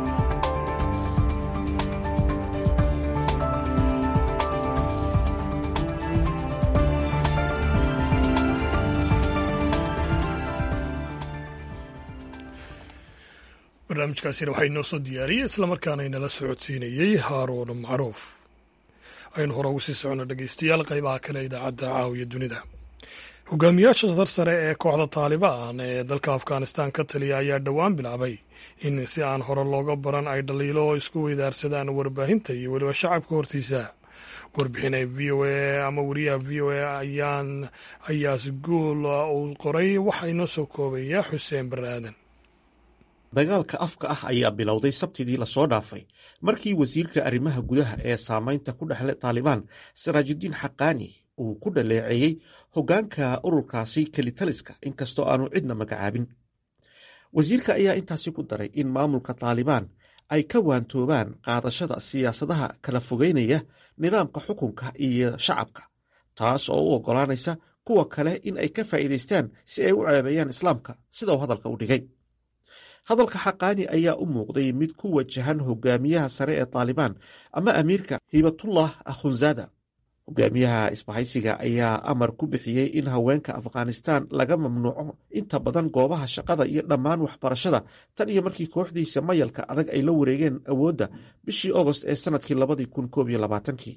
barnaamijkaasina waxaa inoo soo diyaariyey islamarkaana inala socodsiinayey haaruun macruuf aynu hore ugu sii socono dhegeystayaal qaybaha kale idaacadda caawiya dunida hogaamiyaasha sarsare ee kooxda taalibaan ee dalka afghanistan ka taliya ayaa dhowaan bilaabay in si aan hore looga baran ay dhaliilo oo isku weydaarsadaan warbaahinta iyo weliba shacabka hortiisa warbixin ay v o a ama wariyaha v o a ayaan ayaas guul uu qoray waxaa inoo soo koobaya xuseen bare aadan dagaalka afka ah ayaa bilowday sabtidii lasoo dhaafay markii wasiirka arrimaha gudaha ee saamaynta ku dhexle taalibaan saraajudiin xaqaani uu ku dhaleeceeyey hoggaanka ururkaasi kelitaliska inkastoo aanu cidna magacaabin wasiirka ayaa intaasi ku daray in maamulka taalibaan ay ka waantoobaan qaadashada siyaasadaha kala fogeynaya nidaamka xukunka iyo shacabka taas oo u oggolaanaysa kuwa kale in ay ka faa'iidaystaan si ay u ceebeeyaan islaamka sida uu hadalka u dhigay hadalka xaqaani ayaa u muuqday mid ku wajahan hogaamiyaha sare ee taalibaan ama amiirka hibatullah akhunzada hogaamiyaha isbahaysiga ayaa amar ku bixiyey in haweenka afghanistan laga mamnuuco inta badan goobaha shaqada iyo dhammaan waxbarashada tan iyo markii kooxdiisa mayalka adag ay la wareegeen awoodda bishii ogost ee sanadkii labadii kun koob iyo labaatankii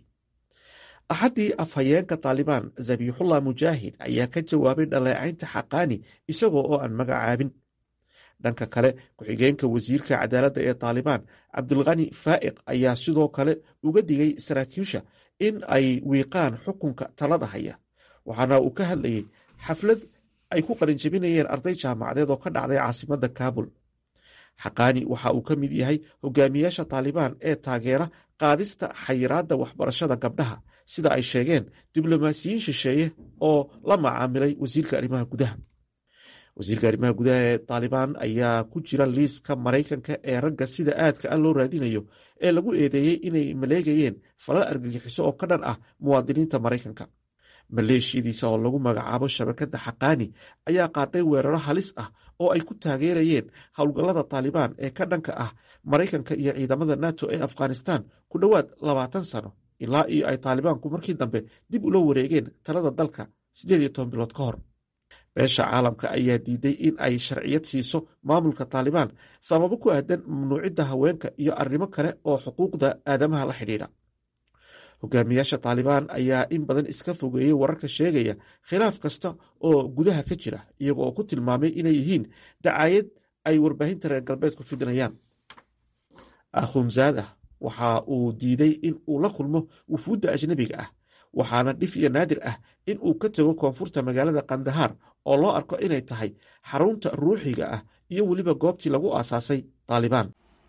axaddii afhayeenka taalibaan zabiixullah mujaahid ayaa ka jawaabay dhaleecaynta xaqaani isagoo oo aan magacaabin dhanka kale ku-xigeenka wasiirka cadaaladda ee taalibaan cabdulkhani faa'iq ayaa sidoo kale uga digay saraakiisha in ay wiiqaan xukunka talada haya waxaana uu ka hadlayey xaflad ay ku qalinjabinayeen arday jaamacadeed oo ka dhacday caasimadda kaabul xaqaani waxa uu ka mid yahay hogaamiyaasha taalibaan ee taageera qaadista xayiraadda waxbarashada gabdhaha sida ay sheegeen diblomaasiyiin shisheeye oo la macaamilay wasiirka arrimaha gudaha wasiirka arrimaha gudaha ee taalibaan ayaa ku jira liiska maraykanka ee ragga sida aadka ah loo raadinayo ee lagu eedeeyey inay maleegayeen falal argagixiso oo ka dhan ah muwaadiniinta maraykanka maleeshiyadiisa oo lagu magacaabo shabakadda xaqaani ayaa qaaday weeraro halis ah oo ay ku taageerayeen howlgallada taalibaan ee ka dhanka ah maraykanka iyo ciidamada nato ee afghanistan ku dhowaad labaatan sano ilaa iyo ay taalibaanku markii dambe dib ula wareegeen talada dalka siddeed iyo toban bilood ka hor beesha caalamka ayaa diiday in ay sharciyad siiso maamulka taalibaan sababo ku aadan mamnuucidda haweenka iyo arrimo kale oo xuquuqda aadamaha la xidhiidha hogaamiyaasha taalibaan ayaa in badan iska fogeeyey wararka sheegaya khilaaf kasta oo gudaha ka jira iyago oo ku tilmaamay inay yihiin dacaayad ay warbaahinta reer galbeedku fidinayaan akhunzaada waxa uu diiday in uu la kulmo wufuudda ajnabiga ah waxaana dhif iyo naadir ah in uu ka tago koonfurta magaalada kandahaar oo loo arko inay tahay xarunta ruuxiga ah iyo weliba goobtii lagu aasaasay taalibaan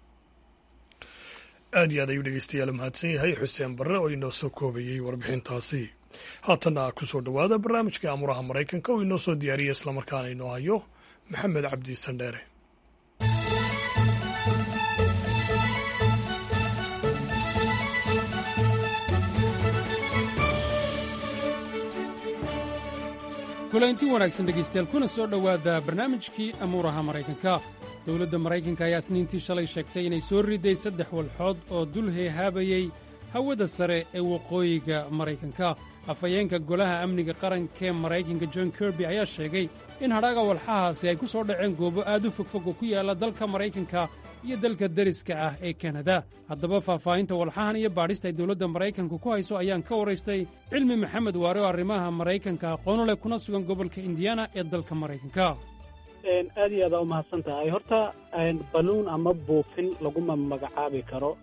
aad iyo aad ayuu dhegeystayaal mahadsan yahay xuseen barre oo inoo soo koobayey warbixintaasi haatanna ku soo dhowaada barnaamijkai amuraha maraykanka oo inoo soo diyaariya islamarkaana inoo hayo maxamed cabdi sandheere kulanti wanaagsan dhegaystayaal kuna soo dhowaada barnaamijkii amuuraha maraykanka dowladda maraykanka ayaa isniintii shalay sheegtay inay soo riday saddex walxood oo dul heehaabayey hawada sare ee waqooyiga maraykanka afhayeenka golaha amniga qarankaee maraykanka john kirby ayaa sheegay in hadhaaga walxahaasi ay ku soo dhaceen goobo aad u fogfog oo ku yaalla dalka maraykanka iyo dalka deriska ah ee kanada haddaba faahfaahinta walxahan iyo baadhista ay dowladda maraykanka ku hayso ayaan ka waraystay cilmi maxamed waare oo arrimaha maraykanka aqoonu leh kuna sugan gobolka indiana ee dalka maraykanka aad iyo aadaa u mahadsan tahay horta baluun ama buufin laguma magacaabi karo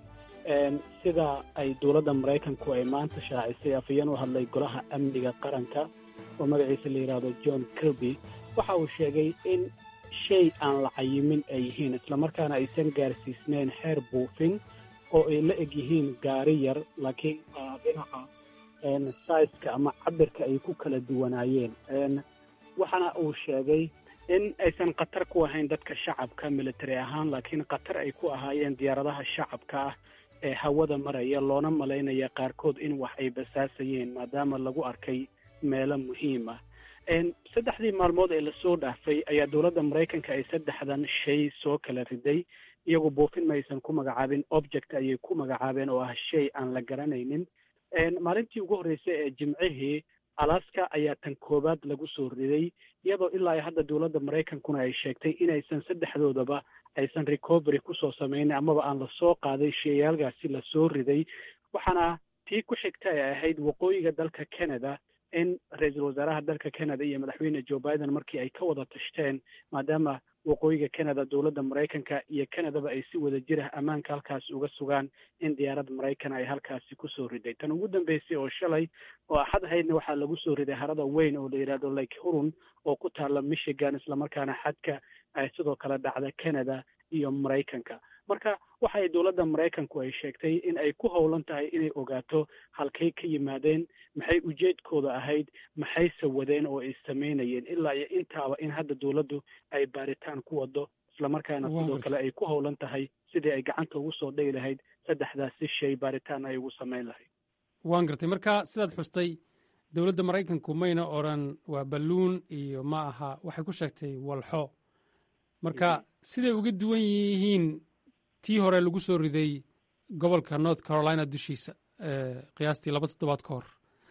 sida ay dowladda maraykanku ay maanta shaacisay afhayeen u hadlay golaha amniga qaranka oo magaciisa la yidhaahdo john kirby waxa uu sheegay in shay aan la cayimin ay yihiin islamarkaana aysan gaarsiisnayn xeer buufin oo ay la eg yihiin gaari yar laakiin dhinaca saiska ama cabirka ay ku kala duwanaayeen waxaana uu sheegay in aysan khatar ku ahayn dadka shacabka military ahaan laakiin khatar ay ku ahaayeen diyaaradaha shacabka ah ee hawada maraya loona malaynaya qaarkood in wax ay basaasayeen maadaama lagu arkay meelo muhiim ah saddexdii maalmood ee lasoo dhaafay ayaa dowladda maraykanka ay saddexdan shay soo kala riday iyagu buufin ma aysan ku magacaabin object ayay ku magacaabeen oo ah shay aan la garanaynin maalintii ugu horreysay ee jimcihii alaska ayaa tan koowaad lagu soo riday iyadoo ilaa iyo hadda dowladda maraykankuna ay sheegtay inaysan saddexdoodaba aysan recovery kusoo samaynin amaba aan lasoo qaaday sheyaalkaasi lasoo riday waxaana tii ku xigta ay ahayd waqooyiga dalka canada in ra-iisul wasaaraha dalka canada iyo madaxweyne joe biden markii ay ka wada tashteen maadaama waqooyiga canada dowladda maraykanka iyo canadaba ay si wada jir ah ammaanka halkaasi uga sugaan in diyaarad maraykan ay halkaasi kusoo riday tan ugu dambeysay oo shalay oo axad ahaydna waxaa lagu soo riday harada weyn oo la yidhahdo lake hurun oo ku taalla michigan islamarkaana xadka ay sidoo kale dhacda canada iyo maraykanka marka waxa ay dowladda maraykanku ay sheegtay in ay ku howlan tahay inay ogaato halkay ka yimaadeen maxay ujeedkooda ahayd maxayse wadeen oo ay samaynayeen ilaa iyo intaaba in hadda dowladdu ay baaritaan ku wado islamarkaana sidoo kale ay ku howlan tahay sidii ay gacanta ugu soo dhigi lahayd saddexdaasi shay baaritaan ay ugu samayn lahayd waan gartay marka sidaad xustay dowladda maraykanku mayna odran waa balluun iyo ma aha waxay ku sheegtay walxo marka siday uga duwan yihiin tii hore lagu soo riday gobolka north carolina dushiisa qiyaastii laba toddobaad ka hor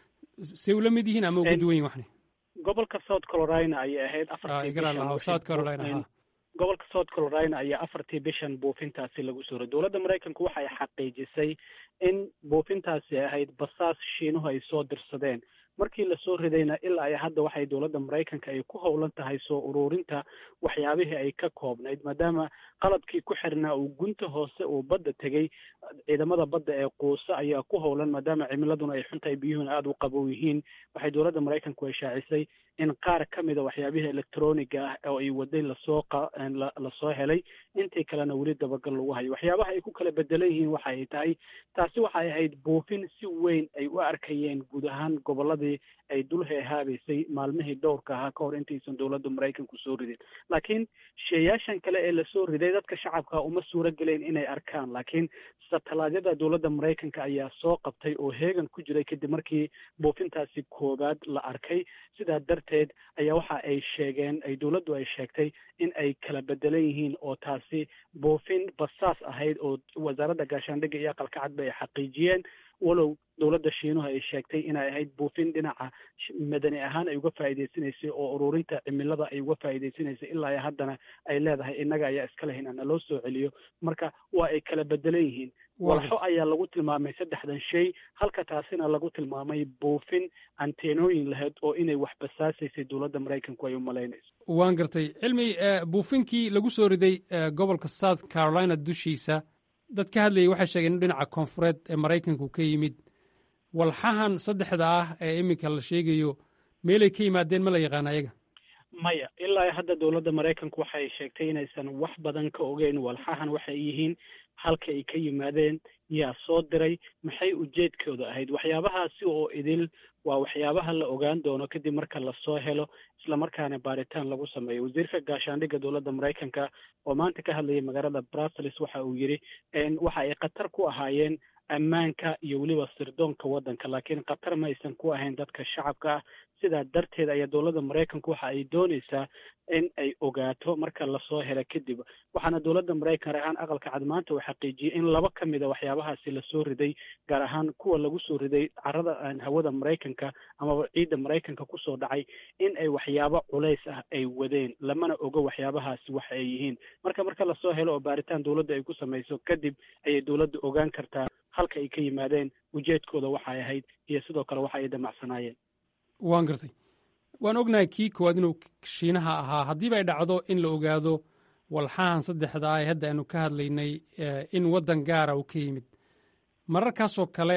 say ula mid yihiin ama uga duwan yihin waxni gobolka south carolina ayay ahayd south carolina gobolka south carolina ayaa afartii bishan buufintaasi lagu soo riday dowladda maraykanku waxay xaqiijisay in buufintaasi ahayd basaas shiinuhu ay soo dirsadeen markii lasoo ridayna ilaa ay hadda waxay dowladda maraykanka ay ku howlan tahay soo ururinta waxyaabihii ay ka koobnayd maadaama qalabkii ku xirnaa uu gunta hoose uu badda tegey ciidamada badda ee quuso ayaa ku howlan maadaama cimiladuna ay xuntahay biyuhuna aada u qabow yihiin waxay dowladda maraykanku ay shaacisay in qaar ka mida waxyaabihii electroniga ah oo ay waday lasoo lasoo helay intii kalena weli dabagal lagu hayo waxyaabaha ay ku kala bedelan yihiin waxa ay tahay taasi waxay ahayd buufin si weyn ay u arkayeen guud ahaan gobolladii ay dul heehaabaysay maalmihii dhowrka ahaa ka hor intaysan dowladda maraykanku soo ridin laakiin sheeyaashan kale ee lasoo riday dadka shacabka uma suuro gelayn inay arkaan laakiin satalaadyada dowladda maraykanka ayaa soo qabtay oo heegan ku jiray kadib markii buufintaasi koowaad la arkay sidaa darteed ayaa waxa ay sheegeen ay dowladdu ay sheegtay in ay kala bedelan yihiin oo taasi buufin basaas ahayd oo wasaaradda gaashaandhigga iyo aqalka cadba ay xaqiijiyeen walow dowladda shiinuhu ay sheegtay inay ahayd buufin dhinaca madani ahaan ay uga faa'iidaysanaysay oo ururinta cimilada ay uga faa'iidaysanaysay ilaa iyo haddana ay leedahay innaga ayaa iska lahayn ana loo soo celiyo marka waa ay kala bedelan yihiin walxo ayaa lagu tilmaamay saddexdan shay halka taasina lagu tilmaamay buufin anteenooyin lahayd oo inay wax basaasaysay dowladda maraykanku ay u malaynayso waan gartay cilmi buufinkii lagu soo riday gobolka south carolina dushiisa dad ka hadlayay waxay sheegeen in dhinaca koonfureed ee maraykanku ka yimid walxahan saddexda ah ee iminka la sheegayo meelay ka yimaadeen ma la yaqaan ayaga maya ilaa hadda dowladda maraykanku waxay sheegtay inaysan wax badan ka ogeyn walxahan waxay yihiin halka ay ka yimaadeen yaa soo diray maxay ujeedkooda ahayd waxyaabahaasi oo idil waa waxyaabaha la ogaan doono kadib marka lasoo helo islamarkaana baaritaan lagu sameeyo wasiirka gaashaandhigga dowladda maraykanka oo maanta ka hadlayay magaalada brussels waxa uu yidhi waxa ay khatar ku ahaayeen ammaanka iyo weliba sirdoonka waddanka laakiin khatar ma aysan ku ahayn dadka shacabka ah sidaa darteed ayaa dowladda maraykanku waxa ay doonaysaa in ay ogaato marka lasoo helo kadib waxaana dowladda maraykan rahaan aqalka cad maanta uu xaqiijiyey in laba ka mid a waxyaabahaasi lasoo riday gaar ahaan kuwa lagu soo riday carada hawada maraykanka amaba ciidda maraykanka kusoo dhacay in ay waxyaabo culays ah ay wadeen lamana ogo waxyaabahaasi waxa ay yihiin marka marka lasoo helo oo baaritaan dowladda ay ku samayso kadib ayay dowladda ogaan kartaa halka ay ka yimaadeen ujeedkooda waxay ahayd iyo sidoo kale waxa ay damacsanaayeen waan gartay waan ognahay kii koowaad inuu shiinaha ahaa haddiiba ay dhacdo in la ogaado walxahan saddexda ah ee hadda aanu ka hadlaynay in waddan gaara uu ka yimid mararkaasoo kale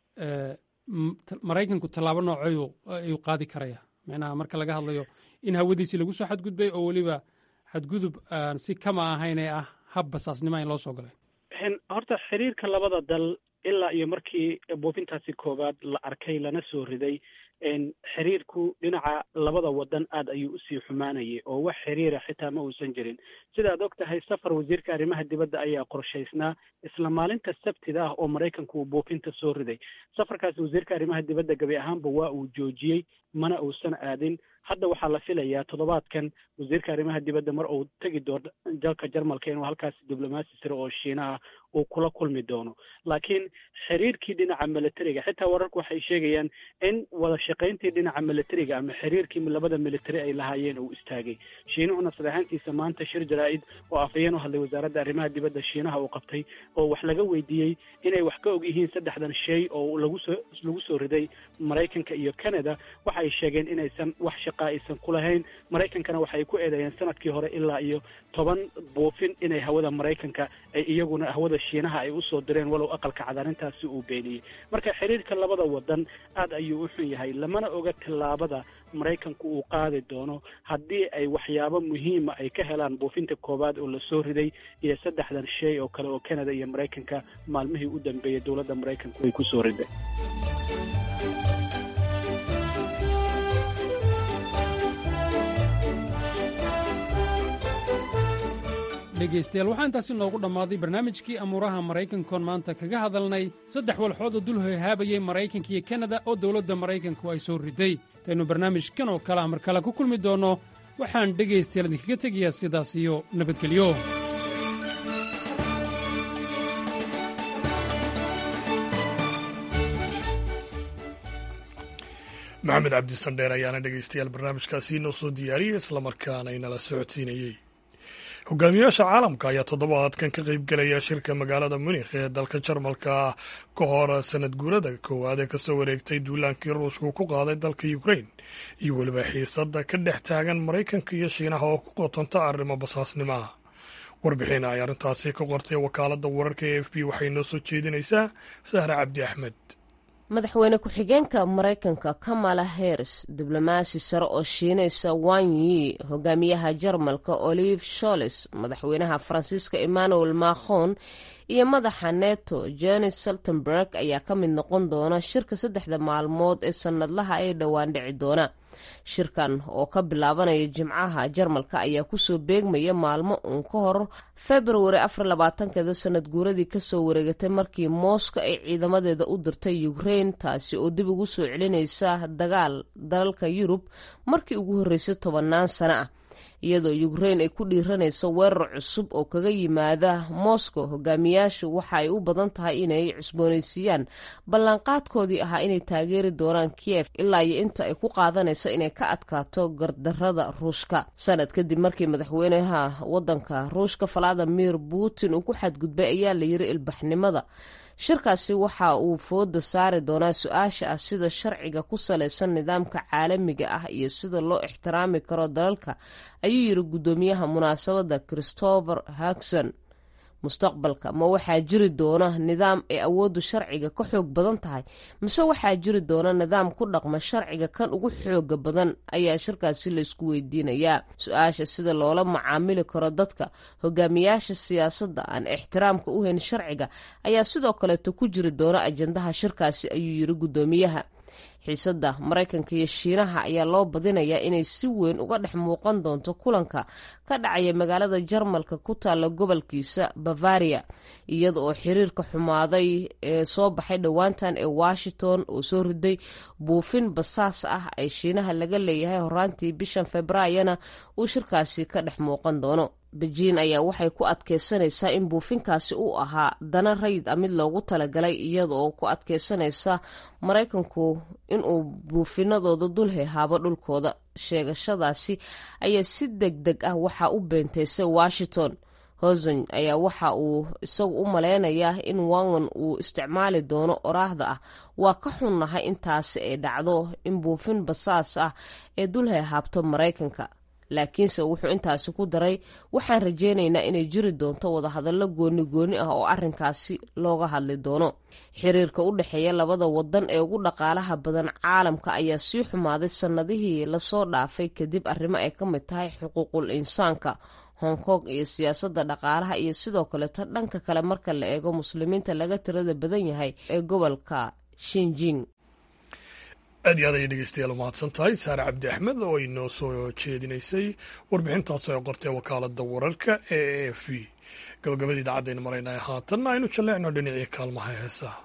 maraykanku tallaabo noocoyu ayuu qaadi karaya macnaha marka laga hadlayo in hawadiisii lagu soo xadgudbay oo weliba xadgudub aan si kama ahayn ee ah hab basaasnima in loo soo galay horta xiriirka labada dal ilaa iyo markii buufintaasi koowaad la arkay lana soo riday xiriirku dhinaca labada wadan aad ayuu usii xumaanayay oo wax xiriira xitaa ma uusan jirin sidaad og tahay safar wasiirka arrimaha dibadda ayaa qorshaysnaa isla maalinta sabtida ah oo maraykanku uu buufinta soo riday safarkaasi wasiirka arrimaha dibadda gabi ahaanba waa uu joojiyey mana uusan aadin hadda waxaa la filayaa toddobaadkan wasiirka arrimaha dibadda mar uu tegi doono dalka jarmalka inuu halkaasi diblomaasi siro oo shiinaha uu kula kulmi doono laakiin xiriirkii dhinaca militariga xitaa wararku waxay sheegayaan in wada shaqayntii dhinaca militariga ama xiriirkii labada militari ay lahaayeen uu istaagay shiinuhuna sadeexaantiisa maanta shir jaraa-id oo afhayeen u hadlay wasaaradda arrimaha dibadda shiinaha uu qabtay oo wax laga weydiiyey inay wax ka og yihiin saddexdan shay oo lagu soo lagu soo riday maraykanka iyo canada waxay sheegeen inaysan wax shaqa aysan ku lahayn maraykankana waxay ku eedeeyeen sanadkii hore ilaa iyo toban buufin inay hawada maraykanka ay iyaguna hawada shiinaha ay usoo direen walow aqalka cadaarintaasi uu beeniyey marka xiriirka labada wadan aad ayuu u xun yahay lamana oga tallaabada maraykanku uu qaadi doono haddii ay waxyaabo muhiima ay ka helaan buufinta koowaad oo lasoo riday iyo saddexdan shay oo kale oo canada iyo maraykanka maalmihii u dambeeyey dowladda maraykanku ay kusoo riday dhegaystayaal waxaa intaasi noogu dhammaaday barnaamijkii amuuraha maraykankoon maanta kaga hadalnay saddex walxood oo dul hohaabayay maraykanka iyo kanada oo dowladda maraykanku ay soo riday intaynu barnaamijkan oo kale ah mar kale ku kulmi doonno waxaan dhegaystayaal idinkaga tegayaa sidaas iyo nabadgelyo maxamed cabdisandheer ayaana dhegaystayaal barnaamijkaasi inoo soo diyaariyey islamarkaana inala socodsiinayey hogaamiyaasha caalamka ayaa toddobaadkan ka qaybgelaya shirka magaalada munikh ee dalka jarmalka ka hor sanad guurada koowaad ee kasoo wareegtay duulaankii ruushku ku qaaday dalka ukrain iyo weliba xiisada ka dhex taagan maraykanka iyo shiinaha oo ku qotonta arrimo basaasnimaha warbixin ay arrintaasi ka qortay wakaaladda wararka e f b waxay noo soo jeedinaysaa sahre cabdi axmed madaxweyne ku-xigeenka maraykanka kamala harris diblomaasi sare oo shiinaysa wanyi hogaamiyaha jarmalka olive sholes madaxweynaha faransiiska emmanuel macron iyo madaxa neto jones saltenberg ayaa ka mid noqon doona shirka saddexda maalmood ee sanadlaha ee dhowaan dhici doona shirkan oo ka bilaabanaya jimcaha jarmalka ayaa kusoo beegmaya maalmo uun ka hor februari afar labaatankeeda sanad guuradii kasoo wareegatay markii mooska ay ciidamadeeda u dirtay ukrain taasi oo dib ugu soo celinaysa dagaal dalalka yurub markii ugu horreysay tobannaan sano ah iyadoo ukrain ay ku dhiiranayso weerar cusub oo kaga yimaada moscow hogaamiyaashu waxa ay u badan tahay inay cusboonaysiiyaan ballanqaadkoodii ahaa inay taageeri doonaan kiev ilaa iyo inta ay ku qaadanayso inay ka adkaato gardarada ruushka sanad kadib markii madaxweynaha wadanka ruushka valadimir putin uu ku xadgudbay ayaa la yiri ilbaxnimada shirkaasi waxa uu fooda saari doonaa su-aasha ah sida sharciga ku salaysan nidaamka caalamiga ah iyo sida loo ixtiraami karo dalalka ayuu yiri guddoomiyaha munaasabadda christopher hagson mustaqbalka ma waxaa jiri doona nidaam ay awooddu sharciga ka xoog badan tahay mise waxaa jiri doona nidaam ku dhaqma sharciga kan ugu xooga badan ayaa shirkaasi laysku weydiinayaa su-aasha sida loola macaamili karo dadka hogaamiyaasha siyaasadda aan ixtiraamka u hayn sharciga ayaa sidoo kaleeto ku jiri doona ajandaha shirkaasi ayuu yiri guddoomiyaha xiisadda maraykanka iyo shiinaha ayaa loo badinayaa inay si weyn uga dhex muuqan doonto kulanka ka dhacaya magaalada jarmalka ku taalla gobolkiisa bavaria iyada oo xiriirka xumaaday ee soo baxay dhowaantan ee washington oo soo riday buufin basaas ah ay shiinaha laga leeyahay horaantii bishan februaayona uu shirkaasi ka dhex muuqan doono bejiin ayaa waxay ku adkeysanaysaa in buufinkaasi uu ahaa dana rayid a mid loogu talagalay iyada oo ku adkeysanaysa maraykanku inuu buufinadooda dul hehaabo dhulkooda sheegashadaasi ayaa si deg deg ah waxaa u beenteysay washington hoson ayaa waxa uu isagu u maleynayaa in wangan uu isticmaali doono oraahda ah waa ka xunnahay intaasi ay dhacdo in buufin basaas ah ee dul hehaabto maraykanka laakiinse wuxuu intaasi ku daray waxaan rajeynaynaa inay jiri doonto wadahadallo gooni gooni ah oo arrinkaasi looga hadli doono xiriirka u dhexeeya labada wadan ee ugu dhaqaalaha badan caalamka ayaa sii xumaaday sannadihii lasoo dhaafay kadib arrimo ay ka mid tahay xuquuqul insaanka hong kong iyo siyaasadda dhaqaalaha iyo sidoo kaleeto dhanka kale marka la eego muslimiinta laga tirada badan yahay ee gobolka shinjing aad iyo aad ayay dhegeystayaal umahadsan tahay saare cabdi axmed oo inoo soo jeedinaysay warbixintaas oo qortay wakaalada wararka ee a f b gabagabada idaacadaynu maraynaa haatanna aynu jalleecno dhinacii kaalmaha heesaha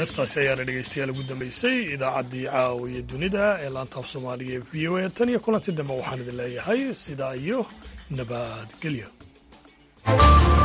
heestaasi ayaana dhegeystayaal ugu dambeysay idaacaddii caawiya dunida ee laantaab soomaaliga ee v o a tan iyo kulanti dambe waxaan idin leeyahay sidaa iyo nabadgelyo